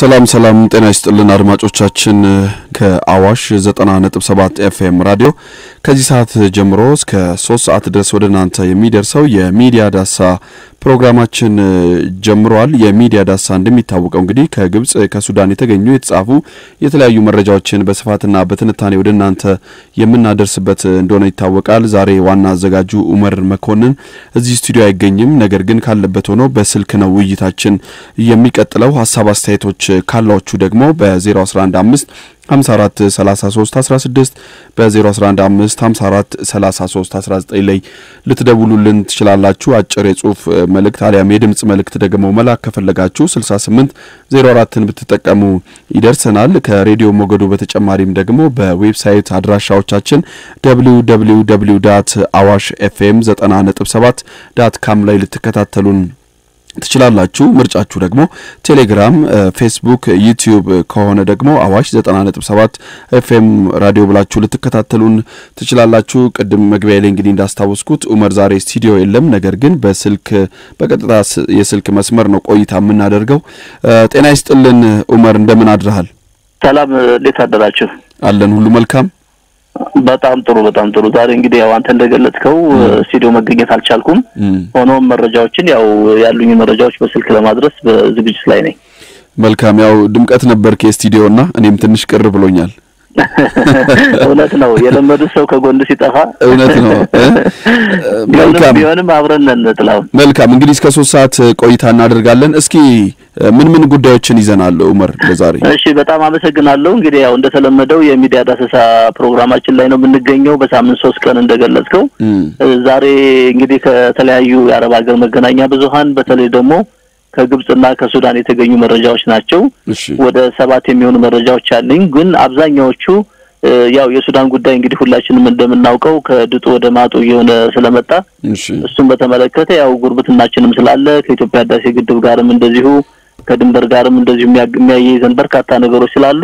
ሰላም ሰላም፣ ጤና ይስጥልን አድማጮቻችን። ከአዋሽ 90.7 ኤፍኤም ራዲዮ ከዚህ ሰዓት ጀምሮ እስከ ሶስት ሰዓት ድረስ ወደ እናንተ የሚደርሰው የሚዲያ ዳሳ ፕሮግራማችን ጀምሯል። የሚዲያ ዳሳ እንደሚታወቀው እንግዲህ ከግብጽ ከሱዳን የተገኙ የተጻፉ የተለያዩ መረጃዎችን በስፋትና በትንታኔ ወደ እናንተ የምናደርስበት እንደሆነ ይታወቃል። ዛሬ ዋና አዘጋጁ ኡመር መኮንን እዚህ ስቱዲዮ አይገኝም። ነገር ግን ካለበት ሆኖ በስልክ ነው ውይይታችን የሚቀጥለው። ሀሳብ አስተያየቶች ካሏችሁ ደግሞ በ0115 54 33 16 በ0115 54 33 19 ላይ ልትደውሉልን ትችላላችሁ። አጭር የጽሁፍ መልእክት አሊያም የድምጽ መልእክት ደግሞ መላክ ከፈለጋችሁ 68 04ን ብትጠቀሙ ይደርሰናል። ከሬዲዮ ሞገዱ በተጨማሪም ደግሞ በዌብሳይት አድራሻዎቻችን www አዋሽ ኤፍኤም 90.7 ዳት ካም ላይ ልትከታተሉን ትችላላችሁ። ምርጫችሁ ደግሞ ቴሌግራም፣ ፌስቡክ፣ ዩቲዩብ ከሆነ ደግሞ አዋሽ 90.7 ኤፍኤም ራዲዮ ብላችሁ ልትከታተሉን ትችላላችሁ። ቅድም መግቢያ ላይ እንግዲህ እንዳስታወስኩት ኡመር ዛሬ ስቱዲዮ የለም። ነገር ግን በስልክ በቀጥታ የስልክ መስመር ነው ቆይታ የምናደርገው። ጤና ይስጥልን ኡመር፣ እንደምን አድረሃል? ሰላም፣ እንዴት አደራችሁ? አለን ሁሉ መልካም በጣም ጥሩ በጣም ጥሩ። ዛሬ እንግዲህ ያው አንተ እንደገለጽከው ስቱዲዮ መገኘት አልቻልኩም። ሆኖም መረጃዎችን ያው ያሉኝ መረጃዎች በስልክ ለማድረስ በዝግጅት ላይ ነኝ። መልካም። ያው ድምቀት ነበር ከስቱዲዮ እና እኔም ትንሽ ቅር ብሎኛል። እውነት ነው። የለመዱት ሰው ከጎን ሲጠፋ እውነት ነው። መልካም ቢሆንም አብረን ነን። ጥላሁን መልካም። እንግዲህ እስከ ሶስት ሰዓት ቆይታ እናደርጋለን። እስኪ ምን ምን ጉዳዮችን ይዘናል ኡመር ለዛሬ? እሺ፣ በጣም አመሰግናለሁ። እንግዲህ ያው እንደተለመደው የሚዲያ ዳሰሳ ፕሮግራማችን ላይ ነው የምንገኘው በሳምንት ሶስት ቀን እንደገለጽከው። ዛሬ እንግዲህ ከተለያዩ የአረብ ሀገር መገናኛ ብዙኃን በተለይ ደግሞ ከግብጽና ከሱዳን የተገኙ መረጃዎች ናቸው። ወደ ሰባት የሚሆኑ መረጃዎች አለኝ። ግን አብዛኛዎቹ ያው የሱዳን ጉዳይ እንግዲህ ሁላችንም እንደምናውቀው ከድጡ ወደ ማጡ እየሆነ ስለመጣ እሱም በተመለከተ ያው ጉርብትናችንም ስላለ ከኢትዮጵያ ህዳሴ ግድብ ጋርም እንደዚሁ ከድንበር ጋርም እንደዚሁ የሚያያይዘን በርካታ ነገሮች ስላሉ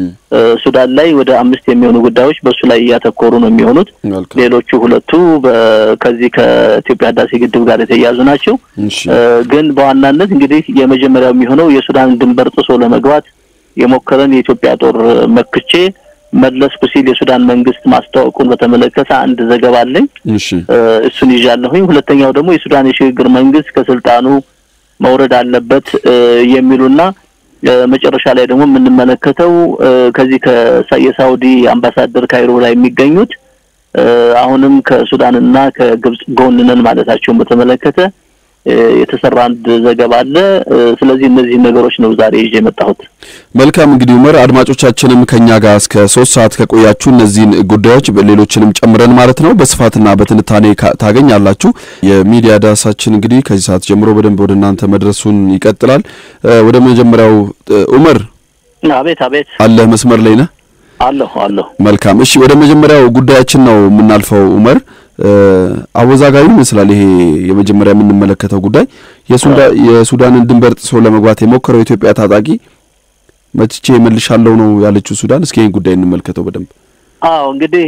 ሱዳን ላይ ወደ አምስት የሚሆኑ ጉዳዮች በእሱ ላይ እያተኮሩ ነው የሚሆኑት። ሌሎቹ ሁለቱ ከዚህ ከኢትዮጵያ ህዳሴ ግድብ ጋር የተያያዙ ናቸው። ግን በዋናነት እንግዲህ የመጀመሪያው የሚሆነው የሱዳን ድንበር ጥሶ ለመግባት የሞከረን የኢትዮጵያ ጦር መክቼ መለስኩ ሲል የሱዳን መንግስት ማስታወቁን በተመለከተ አንድ ዘገባ አለኝ። እሱን ይዣለሁኝ። ሁለተኛው ደግሞ የሱዳን የሽግግር መንግስት ከስልጣኑ መውረድ አለበት የሚሉና መጨረሻ ላይ ደግሞ የምንመለከተው ከዚህ የሳውዲ አምባሳደር ካይሮ ላይ የሚገኙት አሁንም ከሱዳንና ከግብጽ ጎን ነን ማለታቸውን በተመለከተ የተሰራ አንድ ዘገባ አለ። ስለዚህ እነዚህ ነገሮች ነው ዛሬ ይዤ የመጣሁት። መልካም እንግዲህ ኡመር፣ አድማጮቻችንም ከኛ ጋር እስከ ሶስት ሰዓት ከቆያችሁ እነዚህን ጉዳዮች ሌሎችንም ጨምረን ማለት ነው በስፋትና በትንታኔ ታገኛላችሁ። የሚዲያ ዳሳችን እንግዲህ ከዚህ ሰዓት ጀምሮ በደንብ ወደ እናንተ መድረሱን ይቀጥላል። ወደ መጀመሪያው ኡመር፣ አቤት አቤት፣ አለህ መስመር ላይ ነህ? አለሁ አለሁ። መልካም እሺ፣ ወደ መጀመሪያው ጉዳያችን ነው የምናልፈው ኡመር። አወዛጋቢ ይመስላል ይሄ የመጀመሪያ የምንመለከተው ጉዳይ የሱዳንን ድንበር ጥሶ ለመግባት የሞከረው የኢትዮጵያ ታጣቂ መትቼ መልሻለሁ ነው ያለችው ሱዳን። እስኪ ይህን ጉዳይ እንመልከተው በደንብ። አዎ እንግዲህ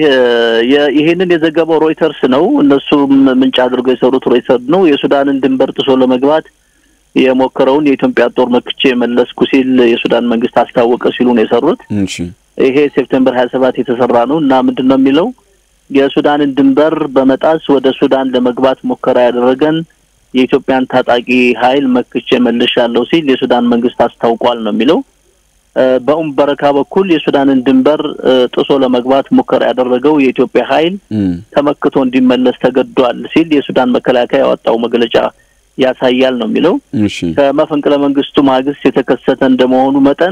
ይሄንን የዘገበው ሮይተርስ ነው። እነሱም ምንጭ አድርገው የሰሩት ሮይተርስ ነው። የሱዳንን ድንበር ጥሶ ለመግባት የሞከረውን የኢትዮጵያ ጦር መክቼ መለስኩ ሲል የሱዳን መንግስት አስታወቀ ሲሉ ነው የሰሩት። ይሄ ሴፕቴምበር ሀያ ሰባት የተሰራ ነው እና ምንድን ነው የሚለው የሱዳንን ድንበር በመጣስ ወደ ሱዳን ለመግባት ሙከራ ያደረገን የኢትዮጵያን ታጣቂ ኃይል መክቼ መልሻለሁ ሲል የሱዳን መንግስት አስታውቋል ነው የሚለው። በኡም በረካ በኩል የሱዳንን ድንበር ጥሶ ለመግባት ሙከራ ያደረገው የኢትዮጵያ ኃይል ተመክቶ እንዲመለስ ተገዷል ሲል የሱዳን መከላከያ ያወጣው መግለጫ ያሳያል ነው የሚለው። ከመፈንቅለ መንግስቱ ማግስት የተከሰተ እንደመሆኑ መጠን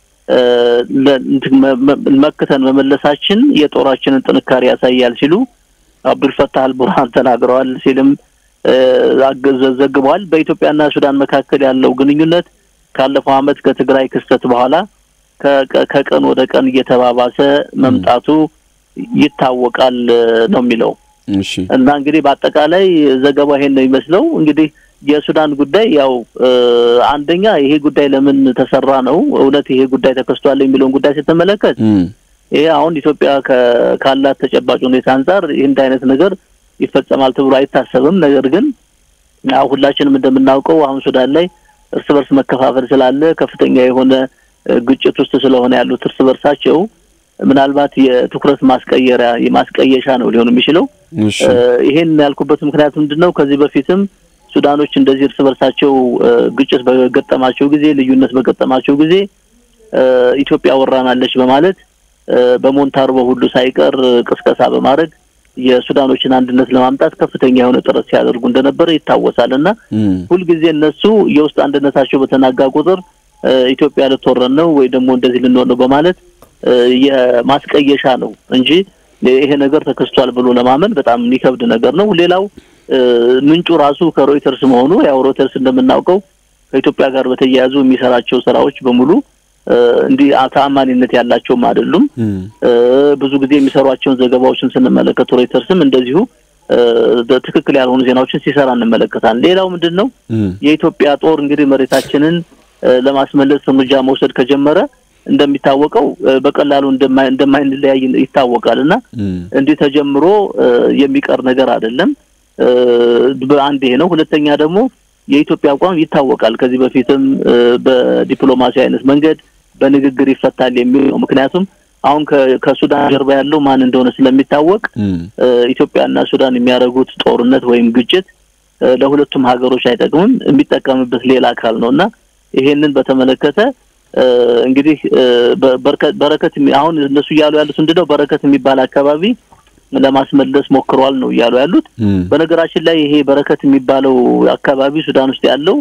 መክተን መመለሳችን የጦራችንን ጥንካሬ ያሳያል ሲሉ አብዱልፈታህ አልቡርሃን ተናግረዋል ሲልም ዘግበዋል። በኢትዮጵያና ሱዳን መካከል ያለው ግንኙነት ካለፈው ዓመት ከትግራይ ክስተት በኋላ ከቀን ወደ ቀን እየተባባሰ መምጣቱ ይታወቃል ነው የሚለው እና እንግዲህ በአጠቃላይ ዘገባው ይሄን ነው የሚመስለው እንግዲህ የሱዳን ጉዳይ ያው አንደኛ ይሄ ጉዳይ ለምን ተሰራ ነው እውነት ይሄ ጉዳይ ተከስቷል የሚለውን ጉዳይ ስትመለከት ይሄ አሁን ኢትዮጵያ ካላት ተጨባጭ ሁኔታ አንጻር ይህን አይነት ነገር ይፈጸማል ተብሎ አይታሰብም። ነገር ግን ያው ሁላችንም እንደምናውቀው አሁን ሱዳን ላይ እርስ በርስ መከፋፈል ስላለ ከፍተኛ የሆነ ግጭት ውስጥ ስለሆነ ያሉት እርስ በርሳቸው ምናልባት የትኩረት ማስቀየሪያ የማስቀየሻ ነው ሊሆን የሚችለው። ይሄን ያልኩበት ምክንያት ምንድን ነው? ከዚህ በፊትም ሱዳኖች እንደዚህ እርስ በርሳቸው ግጭት በገጠማቸው ጊዜ፣ ልዩነት በገጠማቸው ጊዜ ኢትዮጵያ ወራናለች በማለት በሞንታርቦ ሁሉ ሳይቀር ቅስቀሳ በማድረግ የሱዳኖችን አንድነት ለማምጣት ከፍተኛ የሆነ ጥረት ሲያደርጉ እንደነበረ ይታወሳል። እና ሁልጊዜ እነሱ የውስጥ አንድነታቸው በተናጋ ቁጥር ኢትዮጵያ ልትወረን ነው ወይ ደግሞ እንደዚህ ልንሆን ነው በማለት የማስቀየሻ ነው እንጂ ይሄ ነገር ተከስቷል ብሎ ለማመን በጣም የሚከብድ ነገር ነው። ሌላው ምንጩ ራሱ ከሮይተርስ መሆኑ ያው ሮይተርስ እንደምናውቀው ከኢትዮጵያ ጋር በተያያዙ የሚሰራቸው ስራዎች በሙሉ እንዲህ ተአማኒነት ያላቸውም አይደሉም። ብዙ ጊዜ የሚሰሯቸውን ዘገባዎችን ስንመለከት ሮይተርስም እንደዚሁ ትክክል ያልሆኑ ዜናዎችን ሲሰራ እንመለከታለን። ሌላው ምንድን ነው የኢትዮጵያ ጦር እንግዲህ መሬታችንን ለማስመለስ እርምጃ መውሰድ ከጀመረ እንደሚታወቀው በቀላሉ እንደማይንለያይ ይታወቃል እና እንዲህ ተጀምሮ የሚቀር ነገር አይደለም። በአንድ ይሄ ነው። ሁለተኛ ደግሞ የኢትዮጵያ አቋም ይታወቃል። ከዚህ በፊትም በዲፕሎማሲ አይነት መንገድ በንግግር ይፈታል የሚል ነው። ምክንያቱም አሁን ከሱዳን ጀርባ ያለው ማን እንደሆነ ስለሚታወቅ ኢትዮጵያና ሱዳን የሚያደርጉት ጦርነት ወይም ግጭት ለሁለቱም ሀገሮች አይጠቅምም። የሚጠቀምበት ሌላ አካል ነው እና ይሄንን በተመለከተ እንግዲህ በረከት አሁን እነሱ እያሉ ያሉት ምንድን ነው በረከት የሚባል አካባቢ ለማስመለስ ሞክረዋል ነው እያሉ ያሉት። በነገራችን ላይ ይሄ በረከት የሚባለው አካባቢ ሱዳን ውስጥ ያለው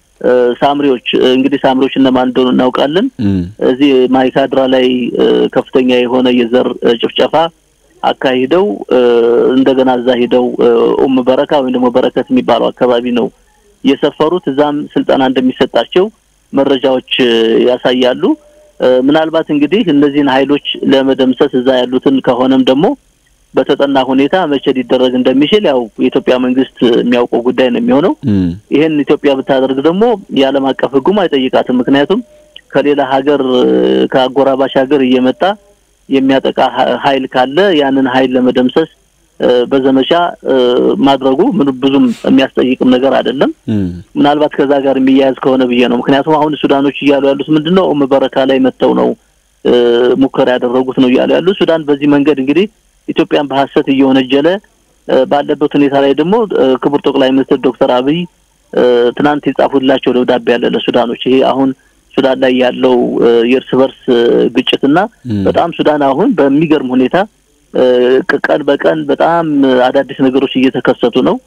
ሳምሪዎች እንግዲህ ሳምሪዎች እነማን እንደሆኑ እናውቃለን። እዚህ ማይካድራ ላይ ከፍተኛ የሆነ የዘር ጭፍጨፋ አካሂደው እንደገና እዛ ሂደው ኡም በረካ ወይም ደግሞ በረከት የሚባለው አካባቢ ነው የሰፈሩት። እዛም ስልጠና እንደሚሰጣቸው መረጃዎች ያሳያሉ። ምናልባት እንግዲህ እነዚህን ኃይሎች ለመደምሰስ እዛ ያሉትን ከሆነም ደግሞ በተጠና ሁኔታ መቼ ሊደረግ እንደሚችል ያው የኢትዮጵያ መንግስት የሚያውቀው ጉዳይ ነው የሚሆነው። ይሄን ኢትዮጵያ ብታደርግ ደግሞ የዓለም አቀፍ ሕጉም አይጠይቃትም። ምክንያቱም ከሌላ ሀገር ከአጎራባሽ ሀገር እየመጣ የሚያጠቃ ኃይል ካለ ያንን ኃይል ለመደምሰስ በዘመቻ ማድረጉ ምን ብዙም የሚያስጠይቅም ነገር አይደለም። ምናልባት ከዛ ጋር የሚያያዝ ከሆነ ብዬ ነው። ምክንያቱም አሁን ሱዳኖች እያሉ ያሉት ምንድን ነው ኡም በረካ ላይ መጥተው ነው ሙከራ ያደረጉት ነው እያሉ ያሉት። ሱዳን በዚህ መንገድ እንግዲህ ኢትዮጵያን በሀሰት እየወነጀለ ባለበት ሁኔታ ላይ ደግሞ ክቡር ጠቅላይ ሚኒስትር ዶክተር አብይ ትናንት የጻፉላቸው ደብዳቤ ያለ ለሱዳኖች ይሄ አሁን ሱዳን ላይ ያለው የእርስ በርስ ግጭትና በጣም ሱዳን አሁን በሚገርም ሁኔታ ቀን በቀን በጣም አዳዲስ ነገሮች እየተከሰቱ ነው።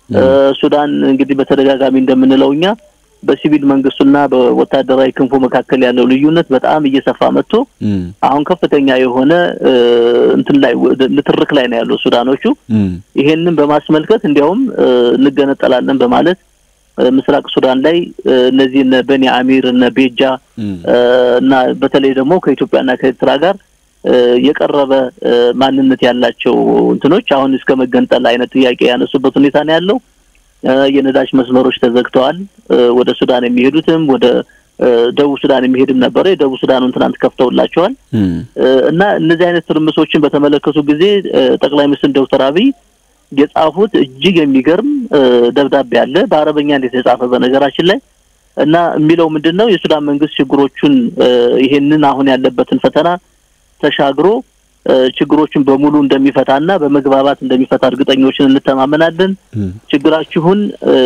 ሱዳን እንግዲህ በተደጋጋሚ እንደምንለው እኛ በሲቪል መንግስቱና በወታደራዊ ክንፉ መካከል ያለው ልዩነት በጣም እየሰፋ መጥቶ አሁን ከፍተኛ የሆነ እንትን ላይ ንትርክ ላይ ነው ያለው ሱዳኖቹ። ይሄንን በማስመልከት እንዲያውም እንገነጠላለን በማለት ምስራቅ ሱዳን ላይ እነዚህ እነ በኒ አሚር እነ ቤጃ እና በተለይ ደግሞ ከኢትዮጵያና ከኤርትራ ጋር የቀረበ ማንነት ያላቸው እንትኖች አሁን እስከ መገንጠል አይነት ጥያቄ ያነሱበት ሁኔታ ነው ያለው። የነዳጅ መስመሮች ተዘግተዋል። ወደ ሱዳን የሚሄዱትም ወደ ደቡብ ሱዳን የሚሄድም ነበረ። የደቡብ ሱዳኑን ትናንት ከፍተውላቸዋል። እና እነዚህ አይነት ትርምሶችን በተመለከቱ ጊዜ ጠቅላይ ሚኒስትር ዶክተር አብይ የጻፉት እጅግ የሚገርም ደብዳቤ አለ። በአረበኛ እንዴት የተጻፈ በነገራችን ላይ እና የሚለው ምንድን ነው የሱዳን መንግስት ችግሮቹን ይሄንን አሁን ያለበትን ፈተና ተሻግሮ ችግሮችን በሙሉ እንደሚፈታና በመግባባት እንደሚፈታ እርግጠኞችን እንተማመናለን። ችግራችሁን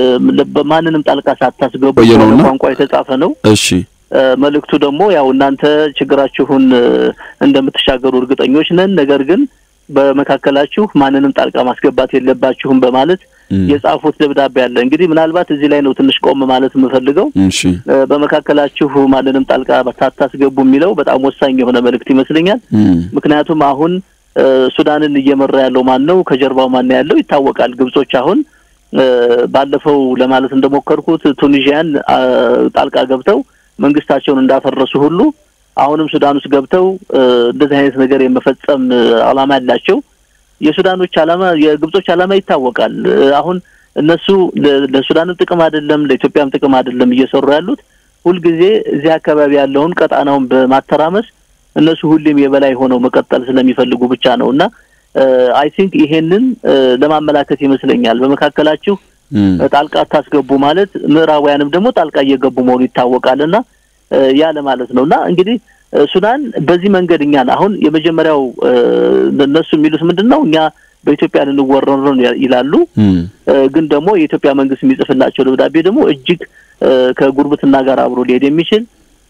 በማንንም ጣልቃ ሳታስገቡ ቋንቋ የተጻፈ ነው። እሺ መልእክቱ ደግሞ ያው እናንተ ችግራችሁን እንደምትሻገሩ እርግጠኞች ነን፣ ነገር ግን በመካከላችሁ ማንንም ጣልቃ ማስገባት የለባችሁም በማለት የጻፉት ደብዳቤ አለ። እንግዲህ ምናልባት እዚህ ላይ ነው ትንሽ ቆም ማለት የምፈልገው። እሺ በመካከላችሁ ማንንም ጣልቃ ሳታስገቡ የሚለው በጣም ወሳኝ የሆነ መልእክት ይመስለኛል። ምክንያቱም አሁን ሱዳንን እየመራ ያለው ማን ነው? ከጀርባው ማን ያለው ይታወቃል። ግብጾች አሁን ባለፈው ለማለት እንደሞከርኩት ቱኒዥያን ጣልቃ ገብተው መንግስታቸውን እንዳፈረሱ ሁሉ አሁንም ሱዳን ውስጥ ገብተው እንደዚህ አይነት ነገር የመፈጸም ዓላማ ያላቸው የሱዳኖች ዓላማ የግብጾች ዓላማ ይታወቃል። አሁን እነሱ ለሱዳንም ጥቅም አይደለም ለኢትዮጵያም ጥቅም አይደለም እየሰሩ ያሉት ሁልጊዜ እዚህ አካባቢ ያለውን ቀጣናውን በማተራመስ እነሱ ሁሌም የበላይ ሆነው መቀጠል ስለሚፈልጉ ብቻ ነው እና አይ ቲንክ ይሄንን ለማመላከት ይመስለኛል በመካከላችሁ ጣልቃ አታስገቡ ማለት ምዕራባውያንም ደግሞ ጣልቃ እየገቡ መሆኑ ይታወቃል እና ያ ለማለት ነው እና እንግዲህ ሱዳን በዚህ መንገድ እኛን አሁን የመጀመሪያው እነሱ የሚሉት ምንድን ነው እኛ በኢትዮጵያ ልንወረር ነው ይላሉ። ግን ደግሞ የኢትዮጵያ መንግስት የሚጽፍላቸው ደብዳቤ ደግሞ እጅግ ከጉርብትና ጋር አብሮ ሊሄድ የሚችል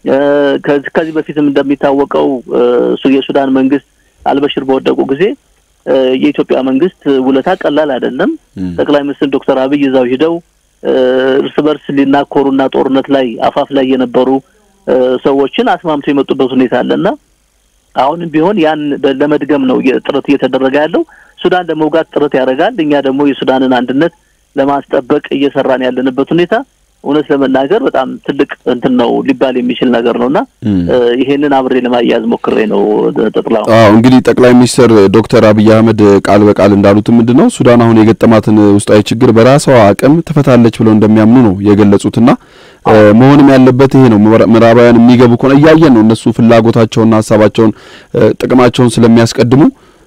ከዚህ በፊትም እንደሚታወቀው የሱዳን መንግስት አልበሽር በወደቁ ጊዜ የኢትዮጵያ መንግስት ውለታ ቀላል አይደለም። ጠቅላይ ሚኒስትር ዶክተር አብይ እዛው ሂደው እርስ በርስ ሊናኮሩና ጦርነት ላይ አፋፍ ላይ የነበሩ ሰዎችን አስማምቶ የመጡበት ሁኔታ አለና አሁንም ቢሆን ያን ለመድገም ነው ጥረት እየተደረገ ያለው። ሱዳን ለመውጋት ጥረት ያደርጋል። እኛ ደግሞ የሱዳንን አንድነት ለማስጠበቅ እየሰራን ያለንበት ሁኔታ እውነት ለመናገር በጣም ትልቅ እንትን ነው ሊባል የሚችል ነገር ነውና ይሄንን አብሬ ለማያያዝ ሞክሬ ነው። ጠቅላው አዎ እንግዲህ ጠቅላይ ሚኒስትር ዶክተር አብይ አህመድ ቃል በቃል እንዳሉትም ምንድን ነው ሱዳን አሁን የገጠማትን ውስጣዊ ችግር በራሷ አቅም ትፈታለች ብለው እንደሚያምኑ ነው የገለጹትና መሆንም ያለበት ይሄ ነው። ምዕራባውያን የሚገቡ ከሆነ እያየን ነው እነሱ ፍላጎታቸውና ሀሳባቸውን ጥቅማቸውን ስለሚያስቀድሙ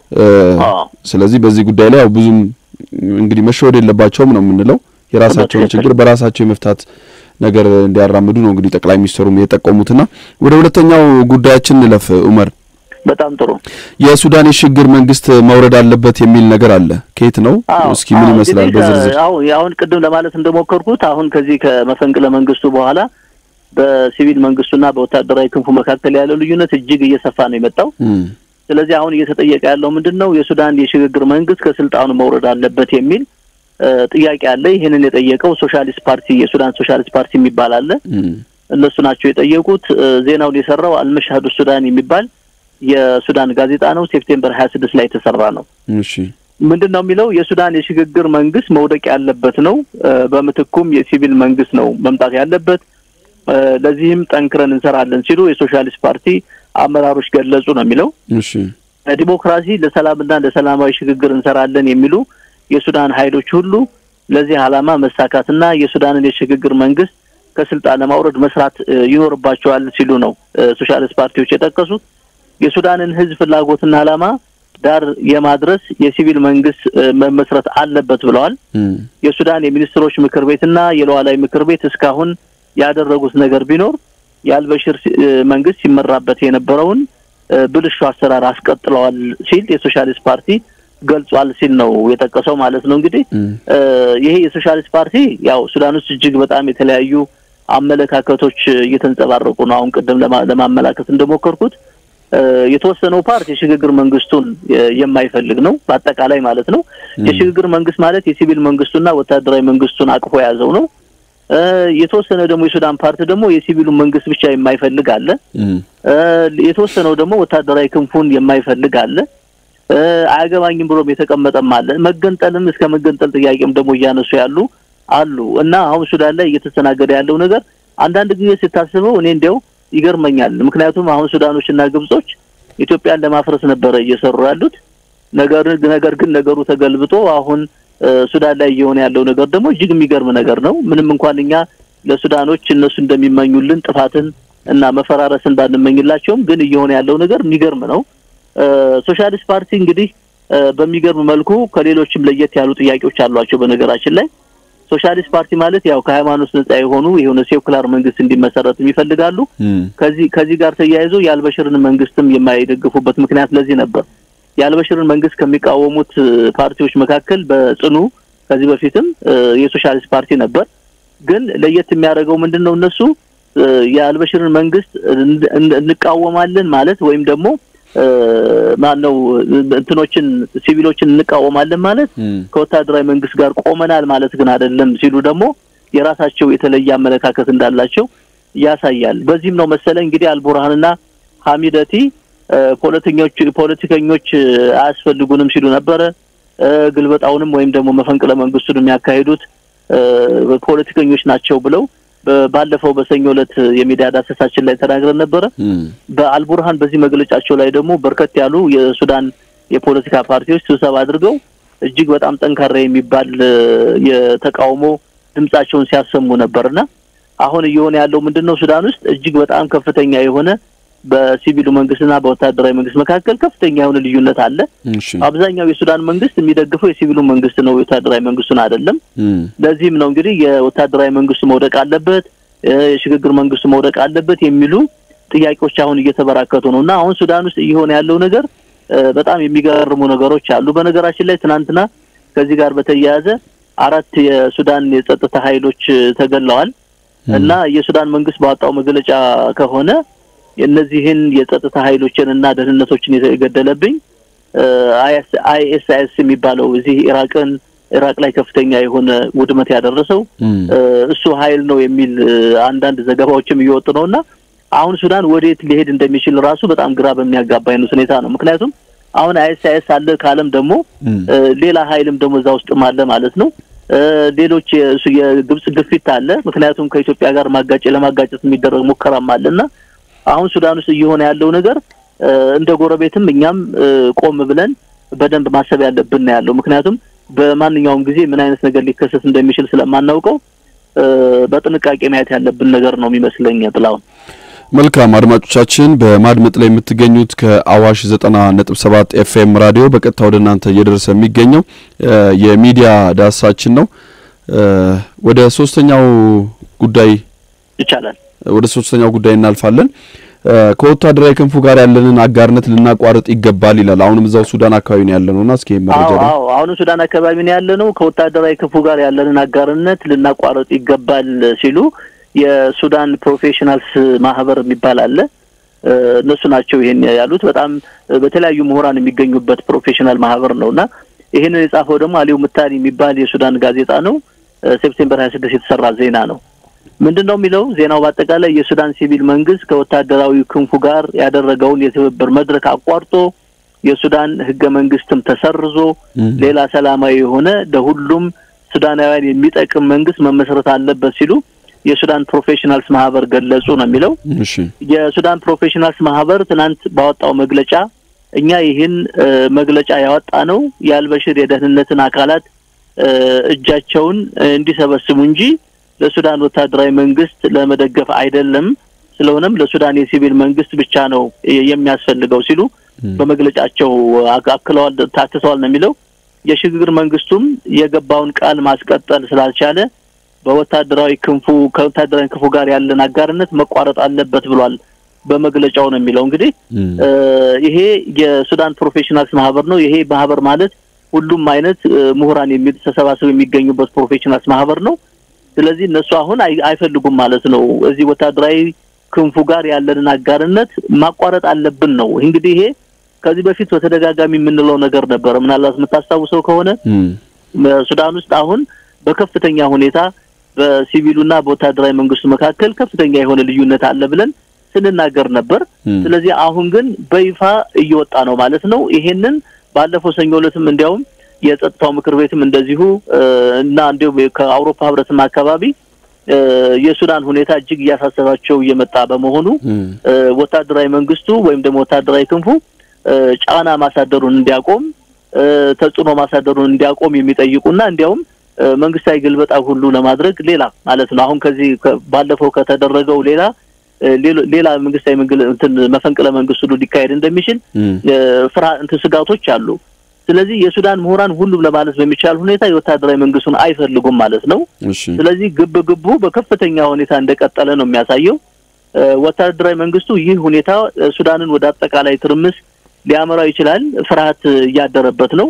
ስለዚህ በዚህ ጉዳይ ላይ ያው ብዙም እንግዲህ መሸወድ የለባቸውም ነው የምንለው። የራሳቸውን ችግር በራሳቸው የመፍታት ነገር እንዲያራምዱ ነው እንግዲህ ጠቅላይ ሚኒስትሩም የጠቆሙትና ወደ ሁለተኛው ጉዳያችን እንለፍ። ኡመር በጣም ጥሩ። የሱዳን የሽግግር መንግስት መውረድ አለበት የሚል ነገር አለ። ከየት ነው? እስኪ ምን ይመስላል በዝርዝር? አሁን አሁን ቅድም ለማለት እንደሞከርኩት አሁን ከዚህ ከመፈንቅለ መንግስቱ በኋላ በሲቪል መንግስቱና በወታደራዊ ክንፉ መካከል ያለው ልዩነት እጅግ እየሰፋ ነው የመጣው። ስለዚህ አሁን እየተጠየቀ ያለው ምንድን ነው? የሱዳን የሽግግር መንግስት ከስልጣኑ መውረድ አለበት የሚል ጥያቄ አለ። ይህንን የጠየቀው ሶሻሊስት ፓርቲ የሱዳን ሶሻሊስት ፓርቲ የሚባል አለ። እነሱ ናቸው የጠየቁት። ዜናውን የሰራው አልመሻህዱ ሱዳን የሚባል የሱዳን ጋዜጣ ነው። ሴፕቴምበር ሀያ ስድስት ላይ የተሰራ ነው። እሺ ምንድን ነው የሚለው? የሱዳን የሽግግር መንግስት መውደቅ ያለበት ነው። በምትኩም የሲቪል መንግስት ነው መምጣት ያለበት። ለዚህም ጠንክረን እንሰራለን ሲሉ የሶሻሊስት ፓርቲ አመራሮች ገለጹ ነው የሚለው። እሺ ዲሞክራሲ ለሰላምና ለሰላማዊ ሽግግር እንሰራለን የሚሉ የሱዳን ኃይሎች ሁሉ ለዚህ ዓላማ መሳካትና የሱዳንን የሽግግር መንግስት ከስልጣን ለማውረድ መስራት ይኖርባቸዋል ሲሉ ነው ሶሻሊስት ፓርቲዎች የጠቀሱት። የሱዳንን ህዝብ ፍላጎትና ዓላማ ዳር የማድረስ የሲቪል መንግስት መመስረት አለበት ብለዋል። የሱዳን የሚኒስትሮች ምክር ቤትና የሉዓላዊ ምክር ቤት እስካሁን ያደረጉት ነገር ቢኖር የአልበሽር መንግስት ሲመራበት የነበረውን ብልሹ አሰራር አስቀጥለዋል ሲል የሶሻሊስት ፓርቲ ገልጿል ሲል ነው የጠቀሰው ማለት ነው። እንግዲህ ይሄ የሶሻሊስት ፓርቲ ያው ሱዳን ውስጥ እጅግ በጣም የተለያዩ አመለካከቶች እየተንጸባረቁ ነው። አሁን ቅድም ለማመላከት እንደሞከርኩት የተወሰነው ፓርቲ የሽግግር መንግስቱን የማይፈልግ ነው፣ በአጠቃላይ ማለት ነው። የሽግግር መንግስት ማለት የሲቪል መንግስቱና ወታደራዊ መንግስቱን አቅፎ የያዘው ነው። የተወሰነ ደግሞ የሱዳን ፓርቲ ደግሞ የሲቪሉ መንግስት ብቻ የማይፈልግ አለ። የተወሰነው ደግሞ ወታደራዊ ክንፉን የማይፈልግ አለ። አያገባኝም ብሎም የተቀመጠም አለ። መገንጠልም እስከ መገንጠል ጥያቄም ደግሞ እያነሱ ያሉ አሉ እና አሁን ሱዳን ላይ እየተስተናገደ ያለው ነገር አንዳንድ ጊዜ ስታስበው እኔ እንዲያው ይገርመኛል። ምክንያቱም አሁን ሱዳኖች እና ግብጾች ኢትዮጵያን ለማፍረስ ነበረ እየሰሩ ያሉት ነገር ነገር ግን ነገሩ ተገልብጦ አሁን ሱዳን ላይ እየሆነ ያለው ነገር ደግሞ እጅግ የሚገርም ነገር ነው። ምንም እንኳን እኛ ለሱዳኖች እነሱ እንደሚመኙልን ጥፋትን እና መፈራረስን ባንመኝላቸውም ግን እየሆነ ያለው ነገር የሚገርም ነው። ሶሻሊስት ፓርቲ እንግዲህ በሚገርም መልኩ ከሌሎችም ለየት ያሉ ጥያቄዎች አሏቸው። በነገራችን ላይ ሶሻሊስት ፓርቲ ማለት ያው ከሃይማኖት ነጻ የሆኑ የሆነ ሴኩላር መንግስት እንዲመሰረትም ይፈልጋሉ። ከዚህ ከዚህ ጋር ተያይዞ የአልበሽርን መንግስትም የማይደግፉበት ምክንያት ለዚህ ነበር። የአልበሽርን መንግስት ከሚቃወሙት ፓርቲዎች መካከል በጽኑ ከዚህ በፊትም የሶሻሊስት ፓርቲ ነበር። ግን ለየት የሚያደርገው ምንድን ነው? እነሱ የአልበሽርን መንግስት እንቃወማለን ማለት ወይም ደግሞ ማን ነው እንትኖችን ሲቪሎችን እንቃወማለን ማለት ከወታደራዊ መንግስት ጋር ቆመናል ማለት ግን አይደለም ሲሉ ደግሞ የራሳቸው የተለየ አመለካከት እንዳላቸው ያሳያል። በዚህም ነው መሰለ እንግዲህ አልቡርሃንና ሀሚደቲ ፖለቲከኞች ፖለቲከኞች አያስፈልጉንም ሲሉ ነበረ። ግልበጣውንም ወይም ደግሞ መፈንቅለ መንግስቱን የሚያካሂዱት ፖለቲከኞች ናቸው ብለው ባለፈው በሰኞ ዕለት የሚዲያ ዳሰሳችን ላይ ተናግረን ነበረ። በአልቡርሃን በዚህ መግለጫቸው ላይ ደግሞ በርከት ያሉ የሱዳን የፖለቲካ ፓርቲዎች ስብሰባ አድርገው እጅግ በጣም ጠንካራ የሚባል የተቃውሞ ድምጻቸውን ሲያሰሙ ነበርና አሁን እየሆነ ያለው ምንድን ነው? ሱዳን ውስጥ እጅግ በጣም ከፍተኛ የሆነ በሲቪሉ መንግስትና በወታደራዊ መንግስት መካከል ከፍተኛ የሆነ ልዩነት አለ። አብዛኛው የሱዳን መንግስት የሚደግፈው የሲቪሉ መንግስት ነው፣ የወታደራዊ መንግስቱን አይደለም። ለዚህም ነው እንግዲህ የወታደራዊ መንግስቱ መውደቅ አለበት፣ የሽግግር መንግስቱ መውደቅ አለበት የሚሉ ጥያቄዎች አሁን እየተበራከቱ ነው እና አሁን ሱዳን ውስጥ እየሆነ ያለው ነገር በጣም የሚገርሙ ነገሮች አሉ። በነገራችን ላይ ትናንትና ከዚህ ጋር በተያያዘ አራት የሱዳን የጸጥታ ኃይሎች ተገለዋል እና የሱዳን መንግስት ባወጣው መግለጫ ከሆነ እነዚህን የጸጥታ ኃይሎችን እና ደህንነቶችን የገደለብኝ አይኤስአይኤስ የሚባለው እዚህ ኢራቅን ኢራቅ ላይ ከፍተኛ የሆነ ውድመት ያደረሰው እሱ ኃይል ነው የሚል አንዳንድ ዘገባዎችም እየወጡ ነው እና አሁን ሱዳን ወዴት ሊሄድ እንደሚችል ራሱ በጣም ግራ በሚያጋባ አይነት ሁኔታ ነው። ምክንያቱም አሁን አይኤስአይኤስ አለ ካለም ደግሞ ሌላ ኃይልም ደግሞ እዛ ውስጥም አለ ማለት ነው። ሌሎች የግብጽ ግፊት አለ። ምክንያቱም ከኢትዮጵያ ጋር ማጋጨ ለማጋጨት የሚደረግ ሙከራም አለ እና አሁን ሱዳን ውስጥ እየሆነ ያለው ነገር እንደ ጎረቤትም እኛም ቆም ብለን በደንብ ማሰብ ያለብን ነው ያለው። ምክንያቱም በማንኛውም ጊዜ ምን አይነት ነገር ሊከሰት እንደሚችል ስለማናውቀው በጥንቃቄ ማየት ያለብን ነገር ነው የሚመስለኝ። ጥላውን መልካም አድማጮቻችን፣ በማድመጥ ላይ የምትገኙት ከአዋሽ ዘጠና ነጥብ ሰባት ኤፍኤም ራዲዮ በቀጥታ ወደ እናንተ እየደረሰ የሚገኘው የሚዲያ ዳሳችን ነው። ወደ ሶስተኛው ጉዳይ ይቻላል ወደ ሶስተኛው ጉዳይ እናልፋለን። ከወታደራዊ ክንፉ ጋር ያለንን አጋርነት ልናቋርጥ ይገባል ይላል። አሁንም እዛው ሱዳን አካባቢ ነው ያለነውና እስኪ መረጃ አዎ አዎ አሁንም ሱዳን አካባቢ ነው ያለነው። ከወታደራዊ ክንፉ ጋር ያለንን አጋርነት ልናቋርጥ ይገባል ሲሉ የሱዳን ፕሮፌሽናልስ ማህበር የሚባል አለ። እነሱ ናቸው ይሄን ያሉት። በጣም በተለያዩ ምሁራን የሚገኙበት ፕሮፌሽናል ማህበር ነው እና ይሄንን የጻፈው ደግሞ አሊው ምታኒ የሚባል የሱዳን ጋዜጣ ነው። ሴፕቴምበር ሀያ ስድስት የተሰራ ዜና ነው። ምንድን ነው የሚለው ዜናው? በአጠቃላይ የሱዳን ሲቪል መንግስት ከወታደራዊ ክንፉ ጋር ያደረገውን የትብብር መድረክ አቋርጦ የሱዳን ህገ መንግስትም ተሰርዞ ሌላ ሰላማዊ የሆነ ለሁሉም ሱዳናውያን የሚጠቅም መንግስት መመስረት አለበት ሲሉ የሱዳን ፕሮፌሽናልስ ማህበር ገለጹ ነው የሚለው። የሱዳን ፕሮፌሽናልስ ማህበር ትናንት ባወጣው መግለጫ እኛ ይህን መግለጫ ያወጣ ነው የአልበሽር የደህንነትን አካላት እጃቸውን እንዲሰበስቡ እንጂ ለሱዳን ወታደራዊ መንግስት ለመደገፍ አይደለም። ስለሆነም ለሱዳን የሲቪል መንግስት ብቻ ነው የሚያስፈልገው ሲሉ በመግለጫቸው አክለዋል፣ ታክተዋል ነው የሚለው። የሽግግር መንግስቱም የገባውን ቃል ማስቀጠል ስላልቻለ በወታደራዊ ክንፉ ከወታደራዊ ክንፉ ጋር ያለን አጋርነት መቋረጥ አለበት ብሏል በመግለጫው ነው የሚለው። እንግዲህ ይሄ የሱዳን ፕሮፌሽናልስ ማህበር ነው። ይሄ ማህበር ማለት ሁሉም አይነት ምሁራን የሚል ተሰባስበው የሚገኙበት ፕሮፌሽናልስ ማህበር ነው። ስለዚህ እነሱ አሁን አይፈልጉም ማለት ነው። እዚህ ወታደራዊ ክንፉ ጋር ያለንን አጋርነት ማቋረጥ አለብን ነው እንግዲህ ይሄ ከዚህ በፊት በተደጋጋሚ የምንለው ነገር ነበረ። ምናልባት የምታስታውሰው ከሆነ ሱዳን ውስጥ አሁን በከፍተኛ ሁኔታ በሲቪሉና በወታደራዊ መንግስቱ መካከል ከፍተኛ የሆነ ልዩነት አለ ብለን ስንናገር ነበር። ስለዚህ አሁን ግን በይፋ እየወጣ ነው ማለት ነው። ይሄንን ባለፈው ሰኞ ዕለትም እንዲያውም የጸጥታው ምክር ቤትም እንደዚሁ እና እንዲሁም ከአውሮፓ ህብረትም አካባቢ የሱዳን ሁኔታ እጅግ እያሳሰባቸው እየመጣ በመሆኑ ወታደራዊ መንግስቱ ወይም ደግሞ ወታደራዊ ክንፉ ጫና ማሳደሩን እንዲያቆም ተጽዕኖ ማሳደሩን እንዲያቆም የሚጠይቁና እንዲያውም መንግስታዊ ግልበጣ ሁሉ ለማድረግ ሌላ ማለት ነው አሁን ከዚህ ባለፈው ከተደረገው ሌላ ሌላ መንግስታዊ እንትን መፈንቅለ መንግስት ሁሉ ሊካሄድ እንደሚችል ፍርሃ እንትን ስጋቶች አሉ። ስለዚህ የሱዳን ምሁራን ሁሉም ለማለት በሚቻል ሁኔታ የወታደራዊ መንግስቱን አይፈልጉም ማለት ነው። ስለዚህ ግብ ግቡ በከፍተኛ ሁኔታ እንደቀጠለ ነው የሚያሳየው። ወታደራዊ መንግስቱ ይህ ሁኔታ ሱዳንን ወደ አጠቃላይ ትርምስ ሊያመራው ይችላል፣ ፍርሃት እያደረበት ነው።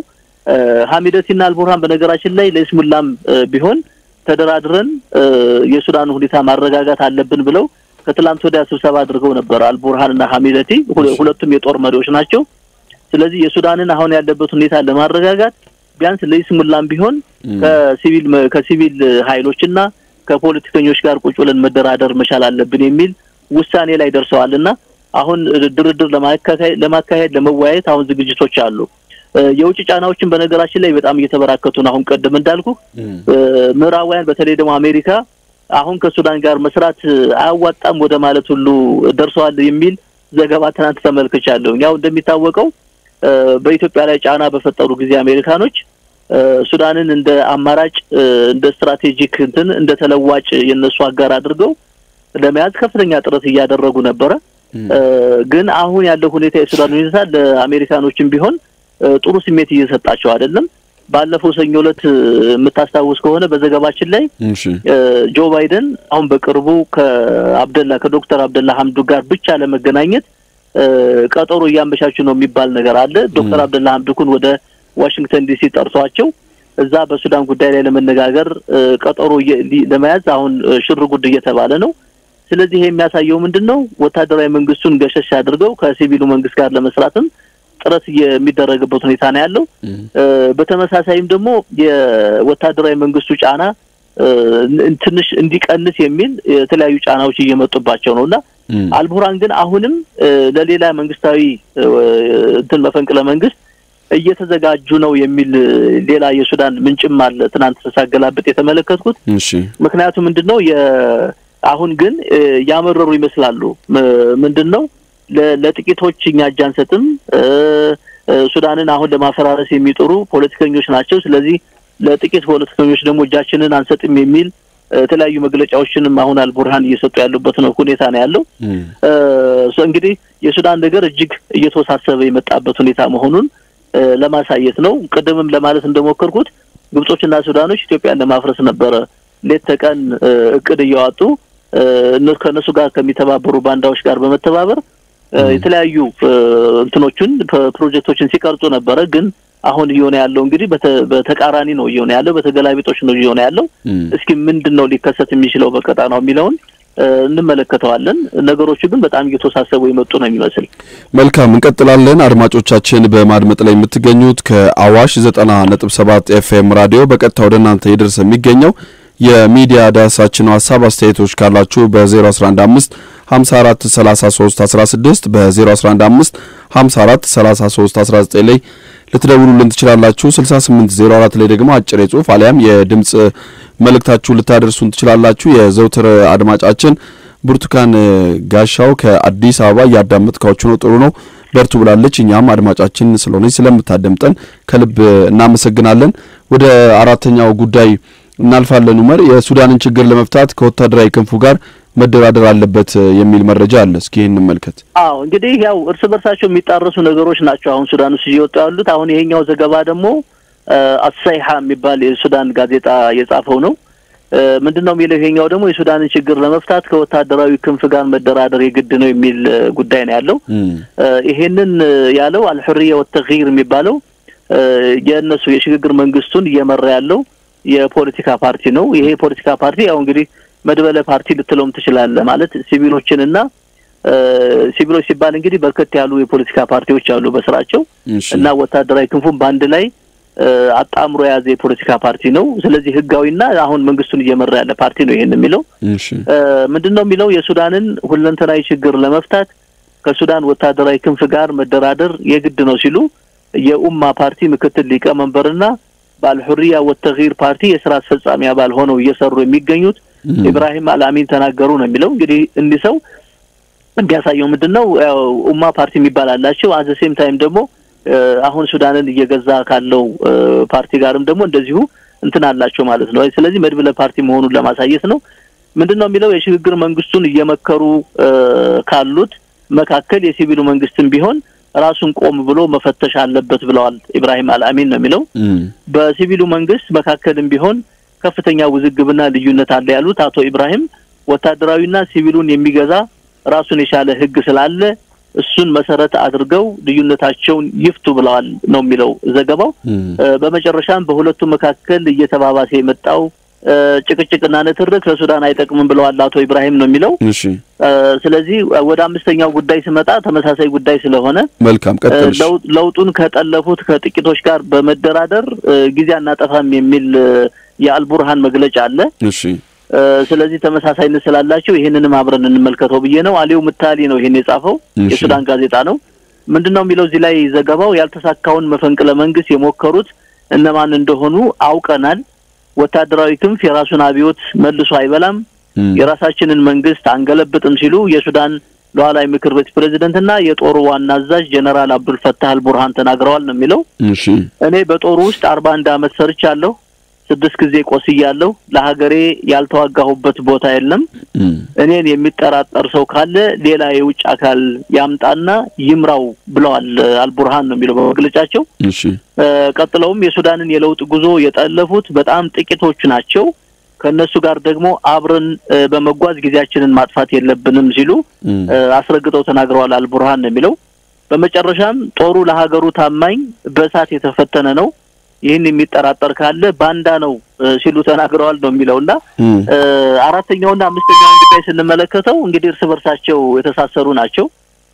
ሀሚደቲና አልቡርሃን በነገራችን ላይ ለይስሙላም ቢሆን ተደራድረን የሱዳን ሁኔታ ማረጋጋት አለብን ብለው ከትላንት ወዲያ ስብሰባ አድርገው ነበር። አልቡርሃን እና ሀሚደቲ ሁለቱም የጦር መሪዎች ናቸው። ስለዚህ የሱዳንን አሁን ያለበት ሁኔታ ለማረጋጋት ቢያንስ ለይስሙላም ቢሆን ከሲቪል ከሲቪል ኃይሎችና ከፖለቲከኞች ጋር ቁጭ ብለን መደራደር መቻል አለብን የሚል ውሳኔ ላይ ደርሰዋል እና አሁን ድርድር ለማካሄድ ለመወያየት አሁን ዝግጅቶች አሉ። የውጭ ጫናዎችን በነገራችን ላይ በጣም እየተበራከቱ ነው። አሁን ቀደም እንዳልኩ ምዕራባውያን በተለይ ደግሞ አሜሪካ አሁን ከሱዳን ጋር መስራት አያዋጣም ወደ ማለት ሁሉ ደርሰዋል የሚል ዘገባ ትናንት ተመልክቻለሁ። ያው እንደሚታወቀው በኢትዮጵያ ላይ ጫና በፈጠሩ ጊዜ አሜሪካኖች ሱዳንን እንደ አማራጭ እንደ ስትራቴጂክ እንትን እንደ ተለዋጭ የነሱ አጋር አድርገው ለመያዝ ከፍተኛ ጥረት እያደረጉ ነበረ። ግን አሁን ያለው ሁኔታ የሱዳን ሁኔታ ለአሜሪካኖችም ቢሆን ጥሩ ስሜት እየሰጣቸው አይደለም። ባለፈው ሰኞ ዕለት የምታስታውስ ከሆነ በዘገባችን ላይ እሺ ጆ ባይደን አሁን በቅርቡ ከአብደላ ከዶክተር አብደላ ሀምዱ ጋር ብቻ ለመገናኘት ቀጠሮ እያመቻቹ ነው የሚባል ነገር አለ። ዶክተር አብደላ ሀምዱኩን ወደ ዋሽንግተን ዲሲ ጠርቷቸው እዛ በሱዳን ጉዳይ ላይ ለመነጋገር ቀጠሮ ለመያዝ አሁን ሽር ጉድ እየተባለ ነው። ስለዚህ ይሄ የሚያሳየው ምንድን ነው? ወታደራዊ መንግስቱን ገሸሽ አድርገው ከሲቪሉ መንግስት ጋር ለመስራትም ጥረት የሚደረግበት ሁኔታ ነው ያለው። በተመሳሳይም ደግሞ የወታደራዊ መንግስቱ ጫና ትንሽ እንዲቀንስ የሚል የተለያዩ ጫናዎች እየመጡባቸው ነው እና አልቡርሃን ግን አሁንም ለሌላ መንግስታዊ እንትን መፈንቅለ መንግስት እየተዘጋጁ ነው የሚል ሌላ የሱዳን ምንጭም አለ። ትናንት ሳገላብጥ የተመለከትኩት እሺ ምክንያቱ ምንድን ነው? አሁን ግን ያመረሩ ይመስላሉ። ምንድን ነው ለጥቂቶች እኛ እጅ አንሰጥም፣ ሱዳንን አሁን ለማፈራረስ የሚጥሩ ፖለቲከኞች ናቸው። ስለዚህ ለጥቂት ፖለቲከኞች ደግሞ እጃችንን አንሰጥም የሚል የተለያዩ መግለጫዎችንም አሁን አልቡርሃን እየሰጡ ያሉበት ነው ሁኔታ ነው ያለው። እንግዲህ የሱዳን ነገር እጅግ እየተወሳሰበ የመጣበት ሁኔታ መሆኑን ለማሳየት ነው። ቅድምም ለማለት እንደሞከርኩት ግብጾችና ሱዳኖች ኢትዮጵያን ለማፍረስ ነበረ ሌት ተቀን እቅድ እያዋጡ ከእነሱ ጋር ከሚተባበሩ ባንዳዎች ጋር በመተባበር የተለያዩ እንትኖቹን ፕሮጀክቶችን ሲቀርጹ ነበረ። ግን አሁን እየሆነ ያለው እንግዲህ በተቃራኒ ነው እየሆነ ያለው፣ በተገላቢጦች ነው እየሆነ ያለው። እስኪ ምንድን ነው ሊከሰት የሚችለው በቀጣናው የሚለውን እንመለከተዋለን። ነገሮቹ ግን በጣም እየተወሳሰቡ የመጡ ነው የሚመስል። መልካም እንቀጥላለን። አድማጮቻችን በማድመጥ ላይ የምትገኙት ከአዋሽ ዘጠና ነጥብ ሰባት ኤፍኤም ራዲዮ በቀጥታ ወደ እናንተ ይደርስ የሚገኘው የሚዲያ ዳሳችን ሀሳብ አስተያየቶች ካላችሁ በ0115 54 33 16 በ0115 54 33 19 ላይ ልትደውሉልን ትችላላችሁ። 6804 ላይ ደግሞ አጭር የጽሁፍ አሊያም የድምጽ መልእክታችሁ ልታደርሱን ትችላላችሁ። የዘውትር አድማጫችን ብርቱካን ጋሻው ከአዲስ አበባ እያዳመጥካችሁ ነው፣ ጥሩ ነው፣ በርቱ ብላለች። እኛም አድማጫችን ስለሆነች ስለምታደምጠን ከልብ እናመሰግናለን። ወደ አራተኛው ጉዳይ እናልፋለን። ኡመር የሱዳንን ችግር ለመፍታት ከወታደራዊ ክንፉ ጋር መደራደር አለበት የሚል መረጃ አለ። እስኪ ይህን እንመልከት። አዎ እንግዲህ ያው እርስ በርሳቸው የሚጣረሱ ነገሮች ናቸው አሁን ሱዳን ውስጥ እየወጡ ያሉት። አሁን ይሄኛው ዘገባ ደግሞ አሳይሃ የሚባል የሱዳን ጋዜጣ የጻፈው ነው። ምንድን ነው የሚለው? ይሄኛው ደግሞ የሱዳንን ችግር ለመፍታት ከወታደራዊ ክንፍ ጋር መደራደር የግድ ነው የሚል ጉዳይ ነው ያለው። ይሄንን ያለው አልሑርያ ወተግይር የሚባለው የእነሱ የሽግግር መንግስቱን እየመራ ያለው የፖለቲካ ፓርቲ ነው። ይሄ የፖለቲካ ፓርቲ ያው እንግዲህ መድበለ ፓርቲ ልትለውም ትችላለህ። ማለት ሲቪሎችንና ሲቪሎች ሲባል እንግዲህ በርከት ያሉ የፖለቲካ ፓርቲዎች አሉ በስራቸው እና ወታደራዊ ክንፉን በአንድ ላይ አጣምሮ የያዘ የፖለቲካ ፓርቲ ነው። ስለዚህ ህጋዊና አሁን መንግስቱን እየመራ ያለ ፓርቲ ነው። ይሄን የሚለው ምንድን ነው የሚለው የሱዳንን ሁለንተናዊ ችግር ለመፍታት ከሱዳን ወታደራዊ ክንፍ ጋር መደራደር የግድ ነው ሲሉ የኡማ ፓርቲ ምክትል ሊቀመንበርና በአልሑሪያ ወተጊር ፓርቲ የስራ አስፈጻሚ አባል ሆነው እየሰሩ የሚገኙት ኢብራሂም አልአሚን ተናገሩ ነው የሚለው። እንግዲህ እንዲህ ሰው እንዲያሳየው ምንድን ነው ኡማ ፓርቲ የሚባል አላቸው። አዘ ሴም ታይም ደግሞ አሁን ሱዳንን እየገዛ ካለው ፓርቲ ጋርም ደግሞ እንደዚሁ እንትን አላቸው ማለት ነው። ስለዚህ መድብለ ፓርቲ መሆኑን ለማሳየት ነው። ምንድን ነው የሚለው የሽግግር መንግስቱን እየመከሩ ካሉት መካከል የሲቪሉ መንግስትም ቢሆን ራሱን ቆም ብሎ መፈተሽ አለበት ብለዋል ኢብራሂም አልአሚን ነው የሚለው። በሲቪሉ መንግስት መካከልም ቢሆን ከፍተኛ ውዝግብና ልዩነት አለ ያሉት አቶ ኢብራሂም ወታደራዊና ሲቪሉን የሚገዛ ራሱን የቻለ ህግ ስላለ እሱን መሰረት አድርገው ልዩነታቸውን ይፍቱ ብለዋል ነው የሚለው ዘገባው። በመጨረሻም በሁለቱ መካከል እየተባባሰ የመጣው ጭቅጭቅና ንትርክ ለሱዳን አይጠቅምም ብለዋል አቶ ኢብራሂም ነው የሚለው። እሺ ስለዚህ ወደ አምስተኛው ጉዳይ ስመጣ ተመሳሳይ ጉዳይ ስለሆነ መልካም ቀጥልሽ። ለውጡን ከጠለፉት ከጥቂቶች ጋር በመደራደር ጊዜ አናጠፋም የሚል የአልቡርሃን መግለጫ አለ። እሺ ስለዚህ ተመሳሳይነት ስላላቸው ይህንንም አብረን እንመልከተው ብዬ ነው። አሊው ምታሊ ነው ይሄን የጻፈው የሱዳን ጋዜጣ ነው። ምንድን ነው የሚለው እዚህ ላይ ዘገባው ያልተሳካውን መፈንቅለ መንግስት የሞከሩት እነማን እንደሆኑ አውቀናል። ወታደራዊ ክንፍ የራሱን አብዮት መልሶ አይበላም፣ የራሳችንን መንግስት አንገለብጥም ሲሉ የሱዳን ሉዓላዊ ምክር ቤት ፕሬዚደንትና የጦሩ ዋና አዛዥ ጀነራል አብዱልፈታህ አልቡርሃን ተናግረዋል ነው የሚለው። እሺ እኔ በጦሩ ውስጥ አርባ አንድ አመት ሰርቻለሁ። ስድስት ጊዜ ቆስያለሁ። ለሀገሬ ያልተዋጋሁበት ቦታ የለም። እኔን የሚጠራጠር ሰው ካለ ሌላ የውጭ አካል ያምጣና ይምራው ብለዋል አልቡርሃን ነው የሚለው በመግለጫቸው። እሺ ቀጥለውም የሱዳንን የለውጥ ጉዞ የጠለፉት በጣም ጥቂቶቹ ናቸው። ከእነሱ ጋር ደግሞ አብረን በመጓዝ ጊዜያችንን ማጥፋት የለብንም ሲሉ አስረግጠው ተናግረዋል አልቡርሃን ነው የሚለው። በመጨረሻም ጦሩ ለሀገሩ ታማኝ በእሳት የተፈተነ ነው ይህን የሚጠራጠር ካለ ባንዳ ነው ሲሉ ተናግረዋል ነው የሚለው እና አራተኛውና አምስተኛውን ጉዳይ ስንመለከተው እንግዲህ እርስ በርሳቸው የተሳሰሩ ናቸው።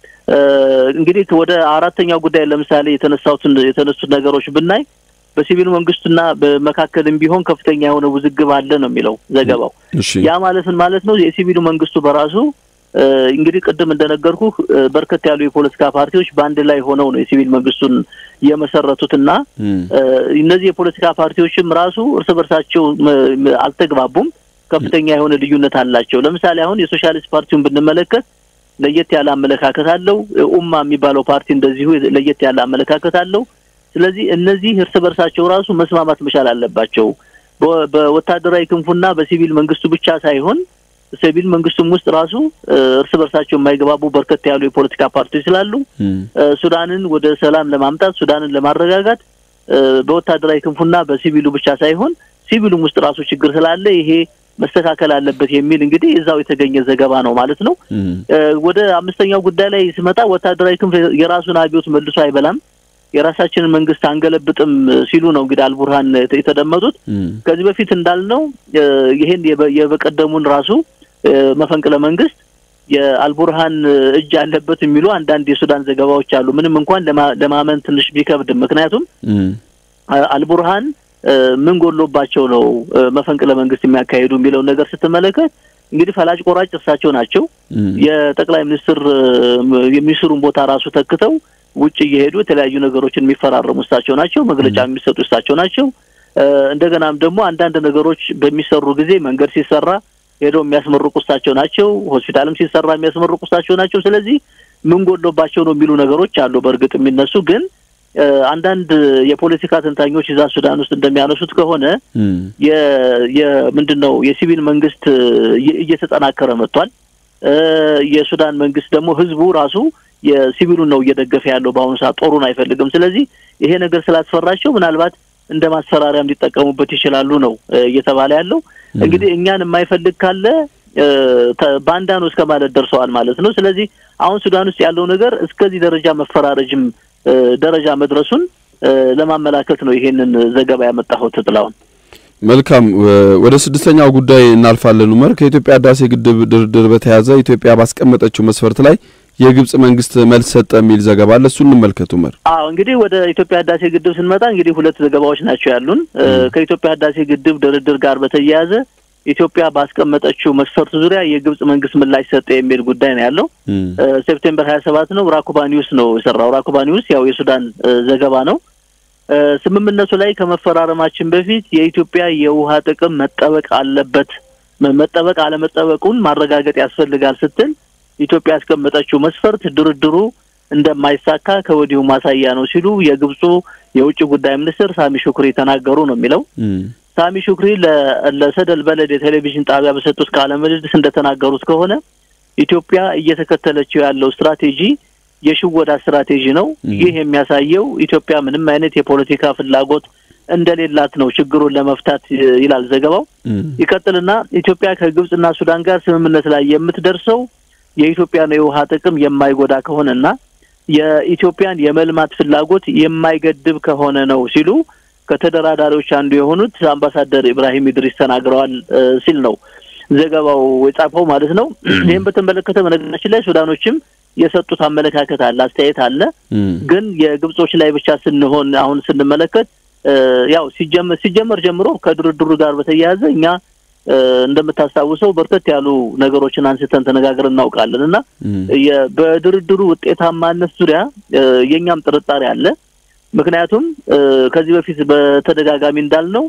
እንግዲህ ወደ አራተኛው ጉዳይ ለምሳሌ የተነሳሁትን የተነሱት ነገሮች ብናይ በሲቪል መንግስቱና በመካከልም ቢሆን ከፍተኛ የሆነ ውዝግብ አለ ነው የሚለው ዘገባው። ያ ማለት ምን ማለት ነው? የሲቪሉ መንግስቱ በራሱ እንግዲህ ቅድም እንደነገርኩህ በርከት ያሉ የፖለቲካ ፓርቲዎች በአንድ ላይ ሆነው ነው የሲቪል መንግስቱን የመሰረቱትና እነዚህ የፖለቲካ ፓርቲዎችም ራሱ እርስ በርሳቸው አልተግባቡም። ከፍተኛ የሆነ ልዩነት አላቸው። ለምሳሌ አሁን የሶሻሊስት ፓርቲውን ብንመለከት ለየት ያለ አመለካከት አለው። ኡማ የሚባለው ፓርቲ እንደዚሁ ለየት ያለ አመለካከት አለው። ስለዚህ እነዚህ እርስ በርሳቸው ራሱ መስማማት መቻል አለባቸው። በወታደራዊ ክንፉና በሲቪል መንግስቱ ብቻ ሳይሆን ሲቪል መንግስቱም ውስጥ ራሱ እርስ በርሳቸው የማይገባቡ በርከት ያሉ የፖለቲካ ፓርቲዎች ስላሉ ሱዳንን ወደ ሰላም ለማምጣት ሱዳንን ለማረጋጋት በወታደራዊ ክንፉና በሲቪሉ ብቻ ሳይሆን ሲቪሉም ውስጥ ራሱ ችግር ስላለ ይሄ መስተካከል አለበት የሚል እንግዲህ እዛው የተገኘ ዘገባ ነው ማለት ነው። ወደ አምስተኛው ጉዳይ ላይ ስመጣ ወታደራዊ ክንፍ የራሱን አብዮት መልሶ አይበላም፣ የራሳችንን መንግስት አንገለብጥም ሲሉ ነው እንግዲህ አልቡርሃን የተደመጡት። ከዚህ በፊት እንዳልነው ይሄን የበቀደሙን ራሱ መፈንቅለ መንግስት የአልቡርሃን እጅ አለበት የሚሉ አንዳንድ የሱዳን ዘገባዎች አሉ። ምንም እንኳን ለማመን ትንሽ ቢከብድም ምክንያቱም አልቡርሃን ምን ጎሎባቸው ነው መፈንቅለ መንግስት የሚያካሂዱ የሚለውን ነገር ስትመለከት እንግዲህ ፈላጭ ቆራጭ እርሳቸው ናቸው። የጠቅላይ ሚኒስትር የሚኒስትሩን ቦታ ራሱ ተክተው ውጭ እየሄዱ የተለያዩ ነገሮችን የሚፈራረሙ እሳቸው ናቸው። መግለጫ የሚሰጡ እሳቸው ናቸው። እንደገናም ደግሞ አንዳንድ ነገሮች በሚሰሩ ጊዜ መንገድ ሲሰራ ሄደው የሚያስመርቁ እሳቸው ናቸው። ሆስፒታልም ሲሰራ የሚያስመርቁ እሳቸው ናቸው። ስለዚህ ምን ጎሎባቸው ነው የሚሉ ነገሮች አሉ። በእርግጥ የሚነሱ ግን አንዳንድ የፖለቲካ ተንታኞች እዛ ሱዳን ውስጥ እንደሚያነሱት ከሆነ የምንድን ነው የሲቪል መንግስት እየተጠናከረ መጥቷል። የሱዳን መንግስት ደግሞ ህዝቡ ራሱ የሲቪሉን ነው እየደገፈ ያለው በአሁኑ ሰዓት ጦሩን አይፈልግም። ስለዚህ ይሄ ነገር ስላስፈራቸው ምናልባት እንደ ማስፈራሪያም ሊጠቀሙበት ይችላሉ ነው እየተባለ ያለው። እንግዲህ እኛን የማይፈልግ ካለ ባንዳ ነው እስከ ማለት ደርሰዋል ማለት ነው። ስለዚህ አሁን ሱዳን ውስጥ ያለው ነገር እስከዚህ ደረጃ መፈራረጅም ደረጃ መድረሱን ለማመላከት ነው ይሄንን ዘገባ ያመጣሁት። ጥላውን መልካም። ወደ ስድስተኛው ጉዳይ እናልፋለን። ኡመር ከኢትዮጵያ ህዳሴ ግድብ ድርድር በተያያዘ ኢትዮጵያ ባስቀመጠችው መስፈርት ላይ የግብጽ መንግስት መልስ ሰጠ የሚል ዘገባ አለ። እሱን እንመልከት ኡመር። አዎ እንግዲህ ወደ ኢትዮጵያ ህዳሴ ግድብ ስንመጣ እንግዲህ ሁለት ዘገባዎች ናቸው ያሉን። ከኢትዮጵያ ህዳሴ ግድብ ድርድር ጋር በተያያዘ ኢትዮጵያ ባስቀመጠችው መስፈርት ዙሪያ የግብጽ መንግስት ምላሽ ሰጠ የሚል ጉዳይ ነው ያለው። ሴፕቴምበር ሀያ ሰባት ነው። ራኩባ ኒውስ ነው የሰራው። ራኩባ ኒውስ ያው የሱዳን ዘገባ ነው። ስምምነቱ ላይ ከመፈራረማችን በፊት የኢትዮጵያ የውሃ ጥቅም መጠበቅ አለበት፣ መጠበቅ አለመጠበቁን ማረጋገጥ ያስፈልጋል ስትል ኢትዮጵያ ያስቀመጠችው መስፈርት ድርድሩ እንደማይሳካ ከወዲሁ ማሳያ ነው ሲሉ የግብፁ የውጭ ጉዳይ ሚኒስትር ሳሚ ሹክሪ ተናገሩ ነው የሚለው። ሳሚ ሹክሪ ለሰደል በለድ የቴሌቪዥን ጣቢያ በሰጡት ቃለ ምልልስ እንደተናገሩት ከሆነ ኢትዮጵያ እየተከተለችው ያለው ስትራቴጂ የሽወዳ ስትራቴጂ ነው። ይህ የሚያሳየው ኢትዮጵያ ምንም አይነት የፖለቲካ ፍላጎት እንደሌላት ነው ችግሩን ለመፍታት ይላል ዘገባው። ይቀጥልና ኢትዮጵያ ከግብጽና ሱዳን ጋር ስምምነት ላይ የምትደርሰው የኢትዮጵያን የውሃ ጥቅም የማይጎዳ ከሆነና የኢትዮጵያን የመልማት ፍላጎት የማይገድብ ከሆነ ነው ሲሉ ከተደራዳሪዎች አንዱ የሆኑት አምባሳደር ኢብራሂም ኢድሪስ ተናግረዋል ሲል ነው ዘገባው የጻፈው ማለት ነው። ይህም በተመለከተ በነገራችን ላይ ሱዳኖችም የሰጡት አመለካከት አለ፣ አስተያየት አለ። ግን የግብጾች ላይ ብቻ ስንሆን አሁን ስንመለከት ያው ሲጀመር ሲጀመር ጀምሮ ከድርድሩ ጋር በተያያዘ እኛ እንደምታስታውሰው በርከት ያሉ ነገሮችን አንስተን ተነጋግረን እናውቃለን እና በድርድሩ ውጤታማነት ዙሪያ የእኛም ጥርጣሬ አለ። ምክንያቱም ከዚህ በፊት በተደጋጋሚ እንዳልነው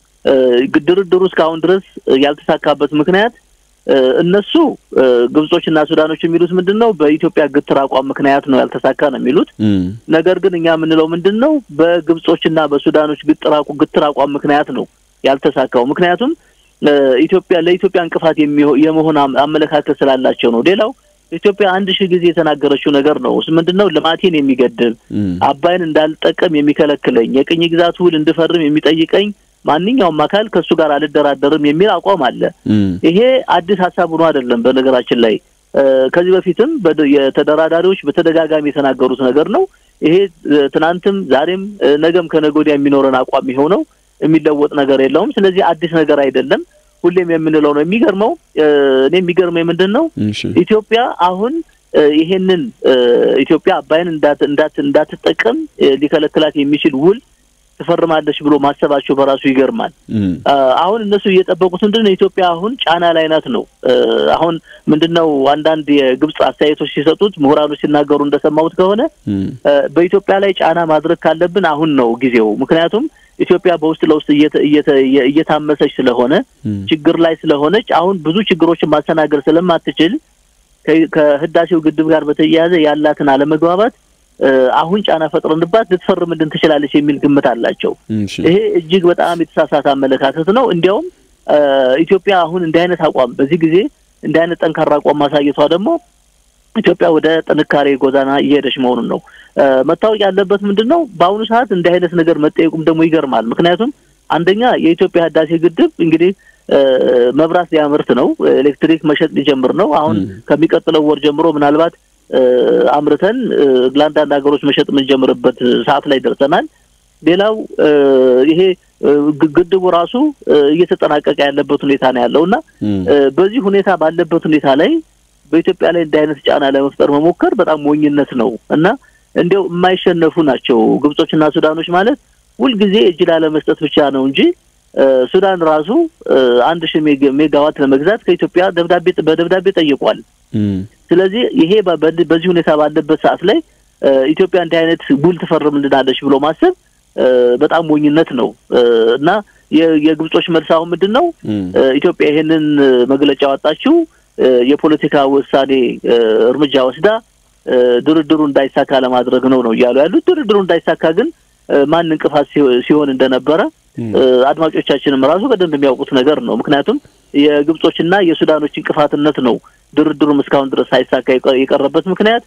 ድርድሩ እስካሁን ድረስ ያልተሳካበት ምክንያት እነሱ ግብጾችና ሱዳኖች የሚሉት ምንድን ነው? በኢትዮጵያ ግትር አቋም ምክንያት ነው ያልተሳካ ነው የሚሉት። ነገር ግን እኛ የምንለው ምንድን ነው? በግብጾችና በሱዳኖች ግትር አቋም ምክንያት ነው ያልተሳካው። ምክንያቱም ኢትዮጵያ ለኢትዮጵያ እንቅፋት የመሆን አመለካከት ስላላቸው ነው። ሌላው ኢትዮጵያ አንድ ሺህ ጊዜ የተናገረችው ነገር ነው። ምንድን ነው? ልማቴን የሚገድብ አባይን እንዳልጠቀም የሚከለክለኝ የቅኝ ግዛት ውል እንድፈርም የሚጠይቀኝ ማንኛውም አካል ከእሱ ጋር አልደራደርም የሚል አቋም አለ። ይሄ አዲስ ሀሳብ ሆኖ አይደለም። በነገራችን ላይ ከዚህ በፊትም የተደራዳሪዎች በተደጋጋሚ የተናገሩት ነገር ነው። ይሄ ትናንትም፣ ዛሬም፣ ነገም ከነገ ወዲያ የሚኖረን አቋም ይኸው ነው። የሚለወጥ ነገር የለውም። ስለዚህ አዲስ ነገር አይደለም። ሁሌም የምንለው ነው። የሚገርመው እኔ የሚገርመው ምንድን ነው ኢትዮጵያ አሁን ይሄንን ኢትዮጵያ አባይን እንዳት እንዳትጠቀም ሊከለክላት የሚችል ውል ትፈርማለች ብሎ ማሰባቸው በራሱ ይገርማል። አሁን እነሱ እየጠበቁት ምንድን ነው ኢትዮጵያ አሁን ጫና ላይ ናት ነው። አሁን ምንድን ነው አንዳንድ የግብጽ አስተያየቶች ሲሰጡት ምሁራኖች ሲናገሩ እንደሰማሁት ከሆነ በኢትዮጵያ ላይ ጫና ማድረግ ካለብን አሁን ነው ጊዜው። ምክንያቱም ኢትዮጵያ በውስጥ ለውስጥ እየታመሰች ስለሆነ ችግር ላይ ስለሆነች አሁን ብዙ ችግሮችን ማስተናገድ ስለማትችል ከህዳሴው ግድብ ጋር በተያያዘ ያላትን አለመግባባት አሁን ጫና ፈጥረንባት ልትፈርምልን ትችላለች የሚል ግምት አላቸው። ይሄ እጅግ በጣም የተሳሳተ አመለካከት ነው። እንዲያውም ኢትዮጵያ አሁን እንዲህ አይነት አቋም በዚህ ጊዜ እንዲህ አይነት ጠንካራ አቋም ማሳየቷ ደግሞ ኢትዮጵያ ወደ ጥንካሬ ጎዳና እየሄደች መሆኑን ነው። መታወቅ ያለበት ምንድን ነው፣ በአሁኑ ሰዓት እንዲህ አይነት ነገር መጠየቁም ደግሞ ይገርማል። ምክንያቱም አንደኛ የኢትዮጵያ ህዳሴ ግድብ እንግዲህ መብራት ሊያመርት ነው፣ ኤሌክትሪክ መሸጥ ሊጀምር ነው። አሁን ከሚቀጥለው ወር ጀምሮ ምናልባት አምርተን ለአንዳንድ ሀገሮች መሸጥ የምንጀምርበት ሰዓት ላይ ደርሰናል። ሌላው ይሄ ግድቡ ራሱ እየተጠናቀቀ ያለበት ሁኔታ ነው ያለው እና በዚህ ሁኔታ ባለበት ሁኔታ ላይ በኢትዮጵያ ላይ እንዲህ አይነት ጫና ለመፍጠር መሞከር በጣም ሞኝነት ነው እና እንዲያው የማይሸነፉ ናቸው ግብጾችና ሱዳኖች ማለት ሁልጊዜ እጅ ላለመስጠት ብቻ ነው እንጂ ሱዳን ራሱ አንድ ሺህ ሜጋዋት ለመግዛት ከኢትዮጵያ ደብዳቤ በደብዳቤ ጠይቋል። ስለዚህ ይሄ በዚህ ሁኔታ ባለበት ሰዓት ላይ ኢትዮጵያ እንዲህ አይነት ውል ትፈርምልናለች ብሎ ማሰብ በጣም ሞኝነት ነው እና የግብጾች መልስ አሁን ምንድን ነው? ኢትዮጵያ ይሄንን መግለጫ ያወጣችው የፖለቲካ ውሳኔ እርምጃ ወስዳ ድርድሩ እንዳይሳካ ለማድረግ ነው ነው እያሉ ያሉት። ድርድሩ እንዳይሳካ ግን ማን እንቅፋት ሲሆን እንደነበረ አድማጮቻችንም ራሱ በደንብ የሚያውቁት ነገር ነው። ምክንያቱም የግብጾችና የሱዳኖች እንቅፋትነት ነው ድርድሩም እስካሁን ድረስ ሳይሳካ የቀረበት ምክንያት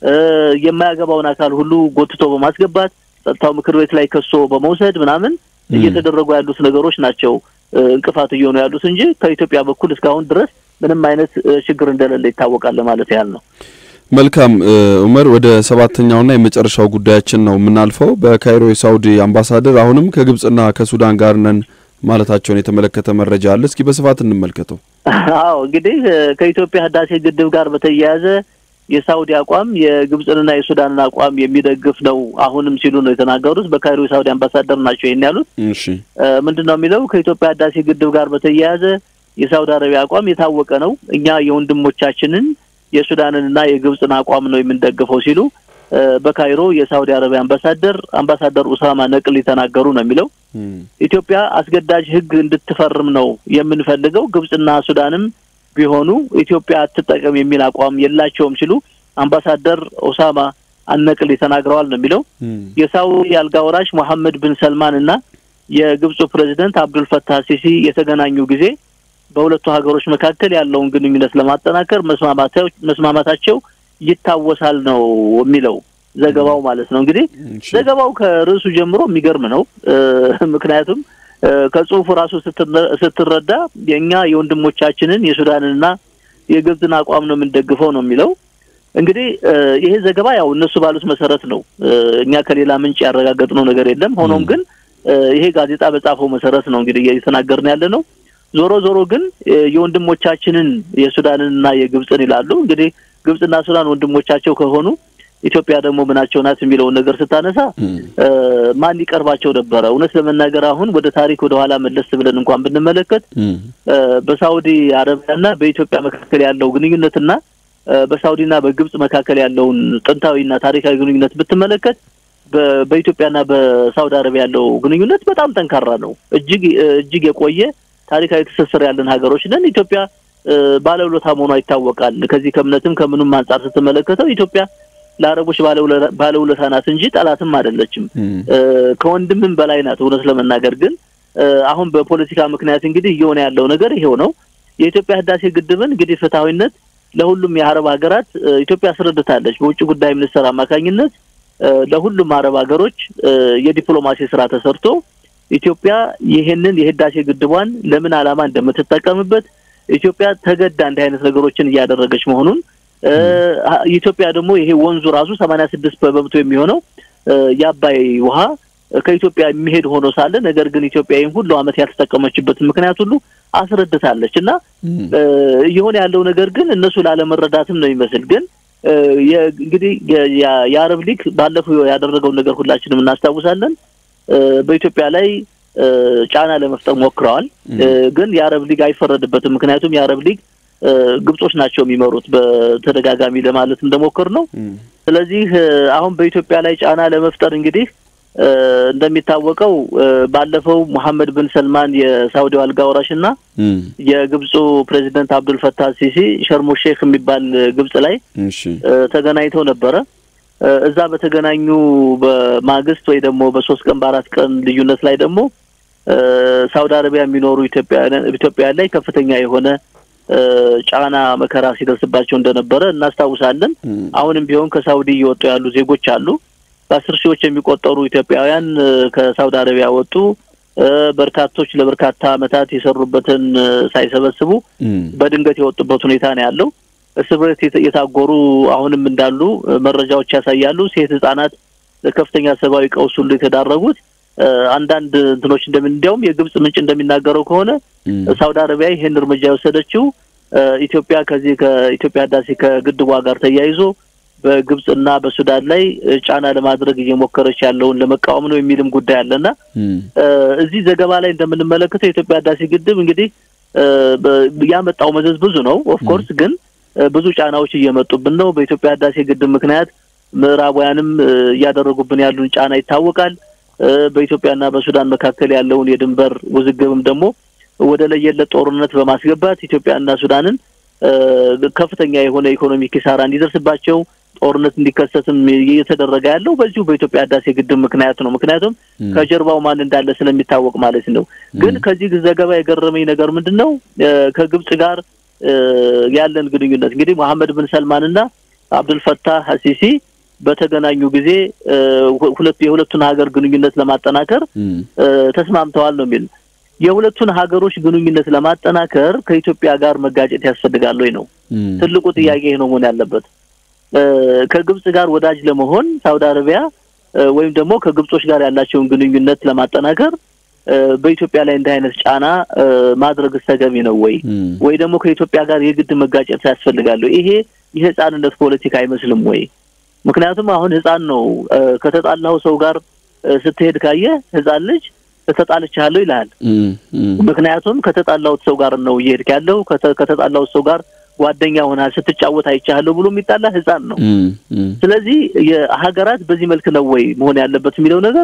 የማያገባውን አካል ሁሉ ጎትቶ በማስገባት ጸጥታው ምክር ቤት ላይ ከሶ በመውሰድ ምናምን እየተደረጉ ያሉት ነገሮች ናቸው እንቅፋት እየሆኑ ያሉት እንጂ ከኢትዮጵያ በኩል እስካሁን ድረስ ምንም አይነት ችግር እንደሌለ ይታወቃል ማለት ያህል ነው። መልካም ኡመር፣ ወደ ሰባተኛውና የመጨረሻው ጉዳያችን ነው የምናልፈው። በካይሮ የሳውዲ አምባሳደር አሁንም ከግብጽና ከሱዳን ጋር ነን ማለታቸውን የተመለከተ መረጃ አለ። እስኪ በስፋት እንመልከተው። አዎ እንግዲህ ከኢትዮጵያ ህዳሴ ግድብ ጋር በተያያዘ የሳውዲ አቋም የግብጽንና የሱዳንን አቋም የሚደግፍ ነው አሁንም ሲሉ ነው የተናገሩት። በካይሮ የሳውዲ አምባሳደር ናቸው ይህን ያሉት። እሺ ምንድን ነው የሚለው ከኢትዮጵያ ህዳሴ ግድብ ጋር በተያያዘ የሳውዲ አረቢያ አቋም የታወቀ ነው። እኛ የወንድሞቻችንን የሱዳንንና የግብጽን አቋም ነው የምንደግፈው ሲሉ በካይሮ የሳውዲ አረቢያ አምባሳደር አምባሳደር ኡሳማ ነቅል የተናገሩ ነው የሚለው። ኢትዮጵያ አስገዳጅ ህግ እንድትፈርም ነው የምንፈልገው። ግብጽና ሱዳንም ቢሆኑ ኢትዮጵያ አትጠቀም የሚል አቋም የላቸውም ሲሉ አምባሳደር ኦሳማ አነቅል ተናግረዋል ነው የሚለው። የሳውዲ አልጋ ወራሽ መሐመድ ብን ሰልማን እና የግብፁ ፕሬዚደንት አብዱልፈታህ ሲሲ የተገናኙ ጊዜ በሁለቱ ሀገሮች መካከል ያለውን ግንኙነት ለማጠናከር መስማማታቸው ይታወሳል ነው የሚለው ዘገባው ማለት ነው። እንግዲህ ዘገባው ከርዕሱ ጀምሮ የሚገርም ነው። ምክንያቱም ከጽሁፉ ራሱ ስትረዳ የእኛ የወንድሞቻችንን የሱዳንንና የግብጽን አቋም ነው የምንደግፈው ነው የሚለው። እንግዲህ ይሄ ዘገባ ያው እነሱ ባሉት መሰረት ነው። እኛ ከሌላ ምንጭ ያረጋገጥነው ነገር የለም። ሆኖም ግን ይሄ ጋዜጣ በጻፈው መሰረት ነው እንግዲህ እየተናገርን ያለ ነው። ዞሮ ዞሮ ግን የወንድሞቻችንን የሱዳንንና የግብጽን ይላሉ። እንግዲህ ግብጽና ሱዳን ወንድሞቻቸው ከሆኑ ኢትዮጵያ ደግሞ ምናቸው ናት የሚለውን ነገር ስታነሳ ማን ሊቀርባቸው ነበረ? እውነት ለመናገር አሁን ወደ ታሪክ ወደ ኋላ መለስ ብለን እንኳን ብንመለከት በሳውዲ አረቢያና በኢትዮጵያ መካከል ያለው ግንኙነትና በሳውዲና በግብጽ መካከል ያለውን ጥንታዊና ታሪካዊ ግንኙነት ብትመለከት በኢትዮጵያና በሳውዲ አረቢያ ያለው ግንኙነት በጣም ጠንካራ ነው። እጅግ እጅግ የቆየ ታሪካዊ ትስስር ያለን ሀገሮች ነን። ኢትዮጵያ ባለውለታ መሆኗ ይታወቃል። ከዚህ ከእምነትም ከምኑም አንጻር ስትመለከተው ኢትዮጵያ ለአረቦች ባለውለታ ናት እንጂ ጠላትም አይደለችም። ከወንድምም በላይ ናት። እውነት ለመናገር ግን አሁን በፖለቲካ ምክንያት እንግዲህ እየሆነ ያለው ነገር ይሄው ነው። የኢትዮጵያ ህዳሴ ግድብን እንግዲህ ፍትሐዊነት ለሁሉም የአረብ ሀገራት ኢትዮጵያ አስረድታለች። በውጭ ጉዳይ ሚኒስትር አማካኝነት ለሁሉም አረብ ሀገሮች የዲፕሎማሲ ስራ ተሰርቶ ኢትዮጵያ ይህንን የህዳሴ ግድቧን ለምን ዓላማ እንደምትጠቀምበት ኢትዮጵያ ተገዳ እንዲህ አይነት ነገሮችን እያደረገች መሆኑን ኢትዮጵያ ደግሞ ይሄ ወንዙ ራሱ ሰማንያ ስድስት በመቶ የሚሆነው የአባይ ውሃ ከኢትዮጵያ የሚሄድ ሆኖ ሳለ ነገር ግን ኢትዮጵያ ይህን ሁሉ ዓመት ያልተጠቀመችበትን ምክንያት ሁሉ አስረድታለች እና እየሆነ ያለው ነገር ግን እነሱ ላለመረዳትም ነው ይመስል ግን እንግዲህ የአረብ ሊግ ባለፈው ያደረገውን ነገር ሁላችንም እናስታውሳለን። በኢትዮጵያ ላይ ጫና ለመፍጠር ሞክረዋል። ግን የአረብ ሊግ አይፈረድበትም። ምክንያቱም የአረብ ሊግ ግብጾች ናቸው የሚመሩት በተደጋጋሚ ለማለት እንደሞከር ነው። ስለዚህ አሁን በኢትዮጵያ ላይ ጫና ለመፍጠር እንግዲህ እንደሚታወቀው ባለፈው ሙሐመድ ብን ሰልማን የሳውዲው አልጋ ወራሽ እና የግብፁ ፕሬዚደንት አብዱል ፈታህ ሲሲ ሸርሞ ሼክ የሚባል ግብጽ ላይ ተገናኝተው ነበረ። እዛ በተገናኙ በማግስት ወይ ደግሞ በሶስት ቀን በአራት ቀን ልዩነት ላይ ደግሞ ሳውዲ አረቢያ የሚኖሩ ኢትዮጵያውያን ላይ ከፍተኛ የሆነ ጫና መከራ ሲደርስባቸው እንደነበረ እናስታውሳለን። አሁንም ቢሆን ከሳውዲ እየወጡ ያሉ ዜጎች አሉ። በአስር ሺዎች የሚቆጠሩ ኢትዮጵያውያን ከሳውዲ አረቢያ ወጡ። በርካቶች ለበርካታ ዓመታት የሰሩበትን ሳይሰበስቡ በድንገት የወጡበት ሁኔታ ነው ያለው። እስር ቤት የታጎሩ አሁንም እንዳሉ መረጃዎች ያሳያሉ። ሴት ህጻናት ለከፍተኛ ሰብአዊ ቀውስ ሁሉ የተዳረጉት አንዳንድ እንትኖች እንደምን እንዲያውም የግብጽ ምንጭ እንደሚናገረው ከሆነ ሳውዲ አረቢያ ይህን እርምጃ የወሰደችው ኢትዮጵያ ከዚህ ከኢትዮጵያ ህዳሴ ከግድቧ ጋር ተያይዞ በግብጽና በሱዳን ላይ ጫና ለማድረግ እየሞከረች ያለውን ለመቃወም ነው የሚልም ጉዳይ አለና እዚህ ዘገባ ላይ እንደምንመለከተው የኢትዮጵያ ህዳሴ ግድብ እንግዲህ ያመጣው መዘዝ ብዙ ነው። ኦፍኮርስ ግን ብዙ ጫናዎች እየመጡብን ነው። በኢትዮጵያ ህዳሴ ግድብ ምክንያት ምዕራባውያንም እያደረጉብን ያሉን ጫና ይታወቃል። በኢትዮጵያና በሱዳን መካከል ያለውን የድንበር ውዝግብም ደግሞ ወደ ለየለት ጦርነት በማስገባት ኢትዮጵያና ሱዳንን ከፍተኛ የሆነ ኢኮኖሚ ኪሳራ እንዲደርስባቸው ጦርነት እንዲከሰትም እየተደረገ ያለው በዚሁ በኢትዮጵያ ህዳሴ ግድብ ምክንያት ነው። ምክንያቱም ከጀርባው ማን እንዳለ ስለሚታወቅ ማለት ነው። ግን ከዚህ ዘገባ የገረመኝ ነገር ምንድን ነው? ከግብጽ ጋር ያለን ግንኙነት እንግዲህ መሐመድ ብን ሰልማንና አብዱልፈታህ አሲሲ በተገናኙ ጊዜ ሁለት የሁለቱን ሀገር ግንኙነት ለማጠናከር ተስማምተዋል ነው የሚል የሁለቱን ሀገሮች ግንኙነት ለማጠናከር ከኢትዮጵያ ጋር መጋጨት ያስፈልጋል ወይ ነው ትልቁ ጥያቄ ነው መሆን ያለበት። ከግብጽ ጋር ወዳጅ ለመሆን ሳውዲ አረቢያ ወይም ደግሞ ከግብጾች ጋር ያላቸውን ግንኙነት ለማጠናከር በኢትዮጵያ ላይ እንዲህ አይነት ጫና ማድረግ ተገቢ ነው ወይ? ወይ ደግሞ ከኢትዮጵያ ጋር የግድ መጋጨት ያስፈልጋል? ይሄ የህፃንነት ፖለቲካ አይመስልም ወይ? ምክንያቱም አሁን ህፃን ነው ከተጣላው ሰው ጋር ስትሄድ ካየ ህፃን ልጅ ተጣልቻለሁ ይልሃል። ምክንያቱም ከተጣላሁት ሰው ጋር ነው እየሄድክ ያለው ከተጣላሁት ሰው ጋር ጓደኛ ሆናል ስትጫወት አይቻለሁ ብሎ የሚጣላ ህፃን ነው። ስለዚህ የሀገራት በዚህ መልክ ነው ወይ መሆን ያለበት የሚለው ነገር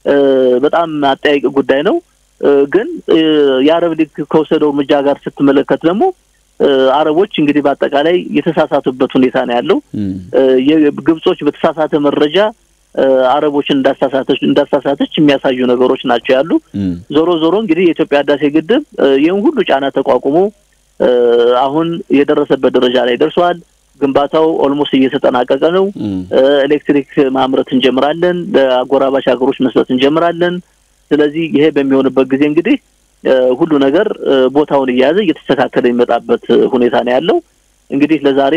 በጣም አጠያቂ ጉዳይ ነው። ግን የአረብ ሊግ ከወሰደው እርምጃ ጋር ስትመለከት ደግሞ አረቦች እንግዲህ በአጠቃላይ የተሳሳቱበት ሁኔታ ነው ያለው። ግብጾች በተሳሳተ መረጃ አረቦችን እንዳሳሳተች እንዳሳሳተች የሚያሳዩ ነገሮች ናቸው ያሉ። ዞሮ ዞሮ እንግዲህ የኢትዮጵያ ህዳሴ ግድብ ይህን ሁሉ ጫና ተቋቁሞ አሁን የደረሰበት ደረጃ ላይ ደርሷል። ግንባታው ኦልሞስት እየተጠናቀቀ ነው። ኤሌክትሪክ ማምረት እንጀምራለን። ለአጎራባች ሀገሮች መስጠት እንጀምራለን። ስለዚህ ይሄ በሚሆንበት ጊዜ እንግዲህ ሁሉ ነገር ቦታውን እየያዘ እየተስተካከለ የሚመጣበት ሁኔታ ነው ያለው። እንግዲህ ለዛሬ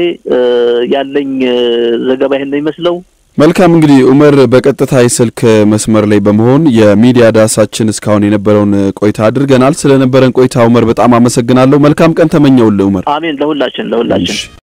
ያለኝ ዘገባ ይሄን ነው ይመስለው። መልካም እንግዲህ ኡመር በቀጥታ የስልክ መስመር ላይ በመሆን የሚዲያ ዳሳችን እስካሁን የነበረውን ቆይታ አድርገናል። ስለነበረን ቆይታ ኡመር በጣም አመሰግናለሁ። መልካም ቀን ተመኘውልህ ኡመር። አሜን። ለሁላችን ለሁላችን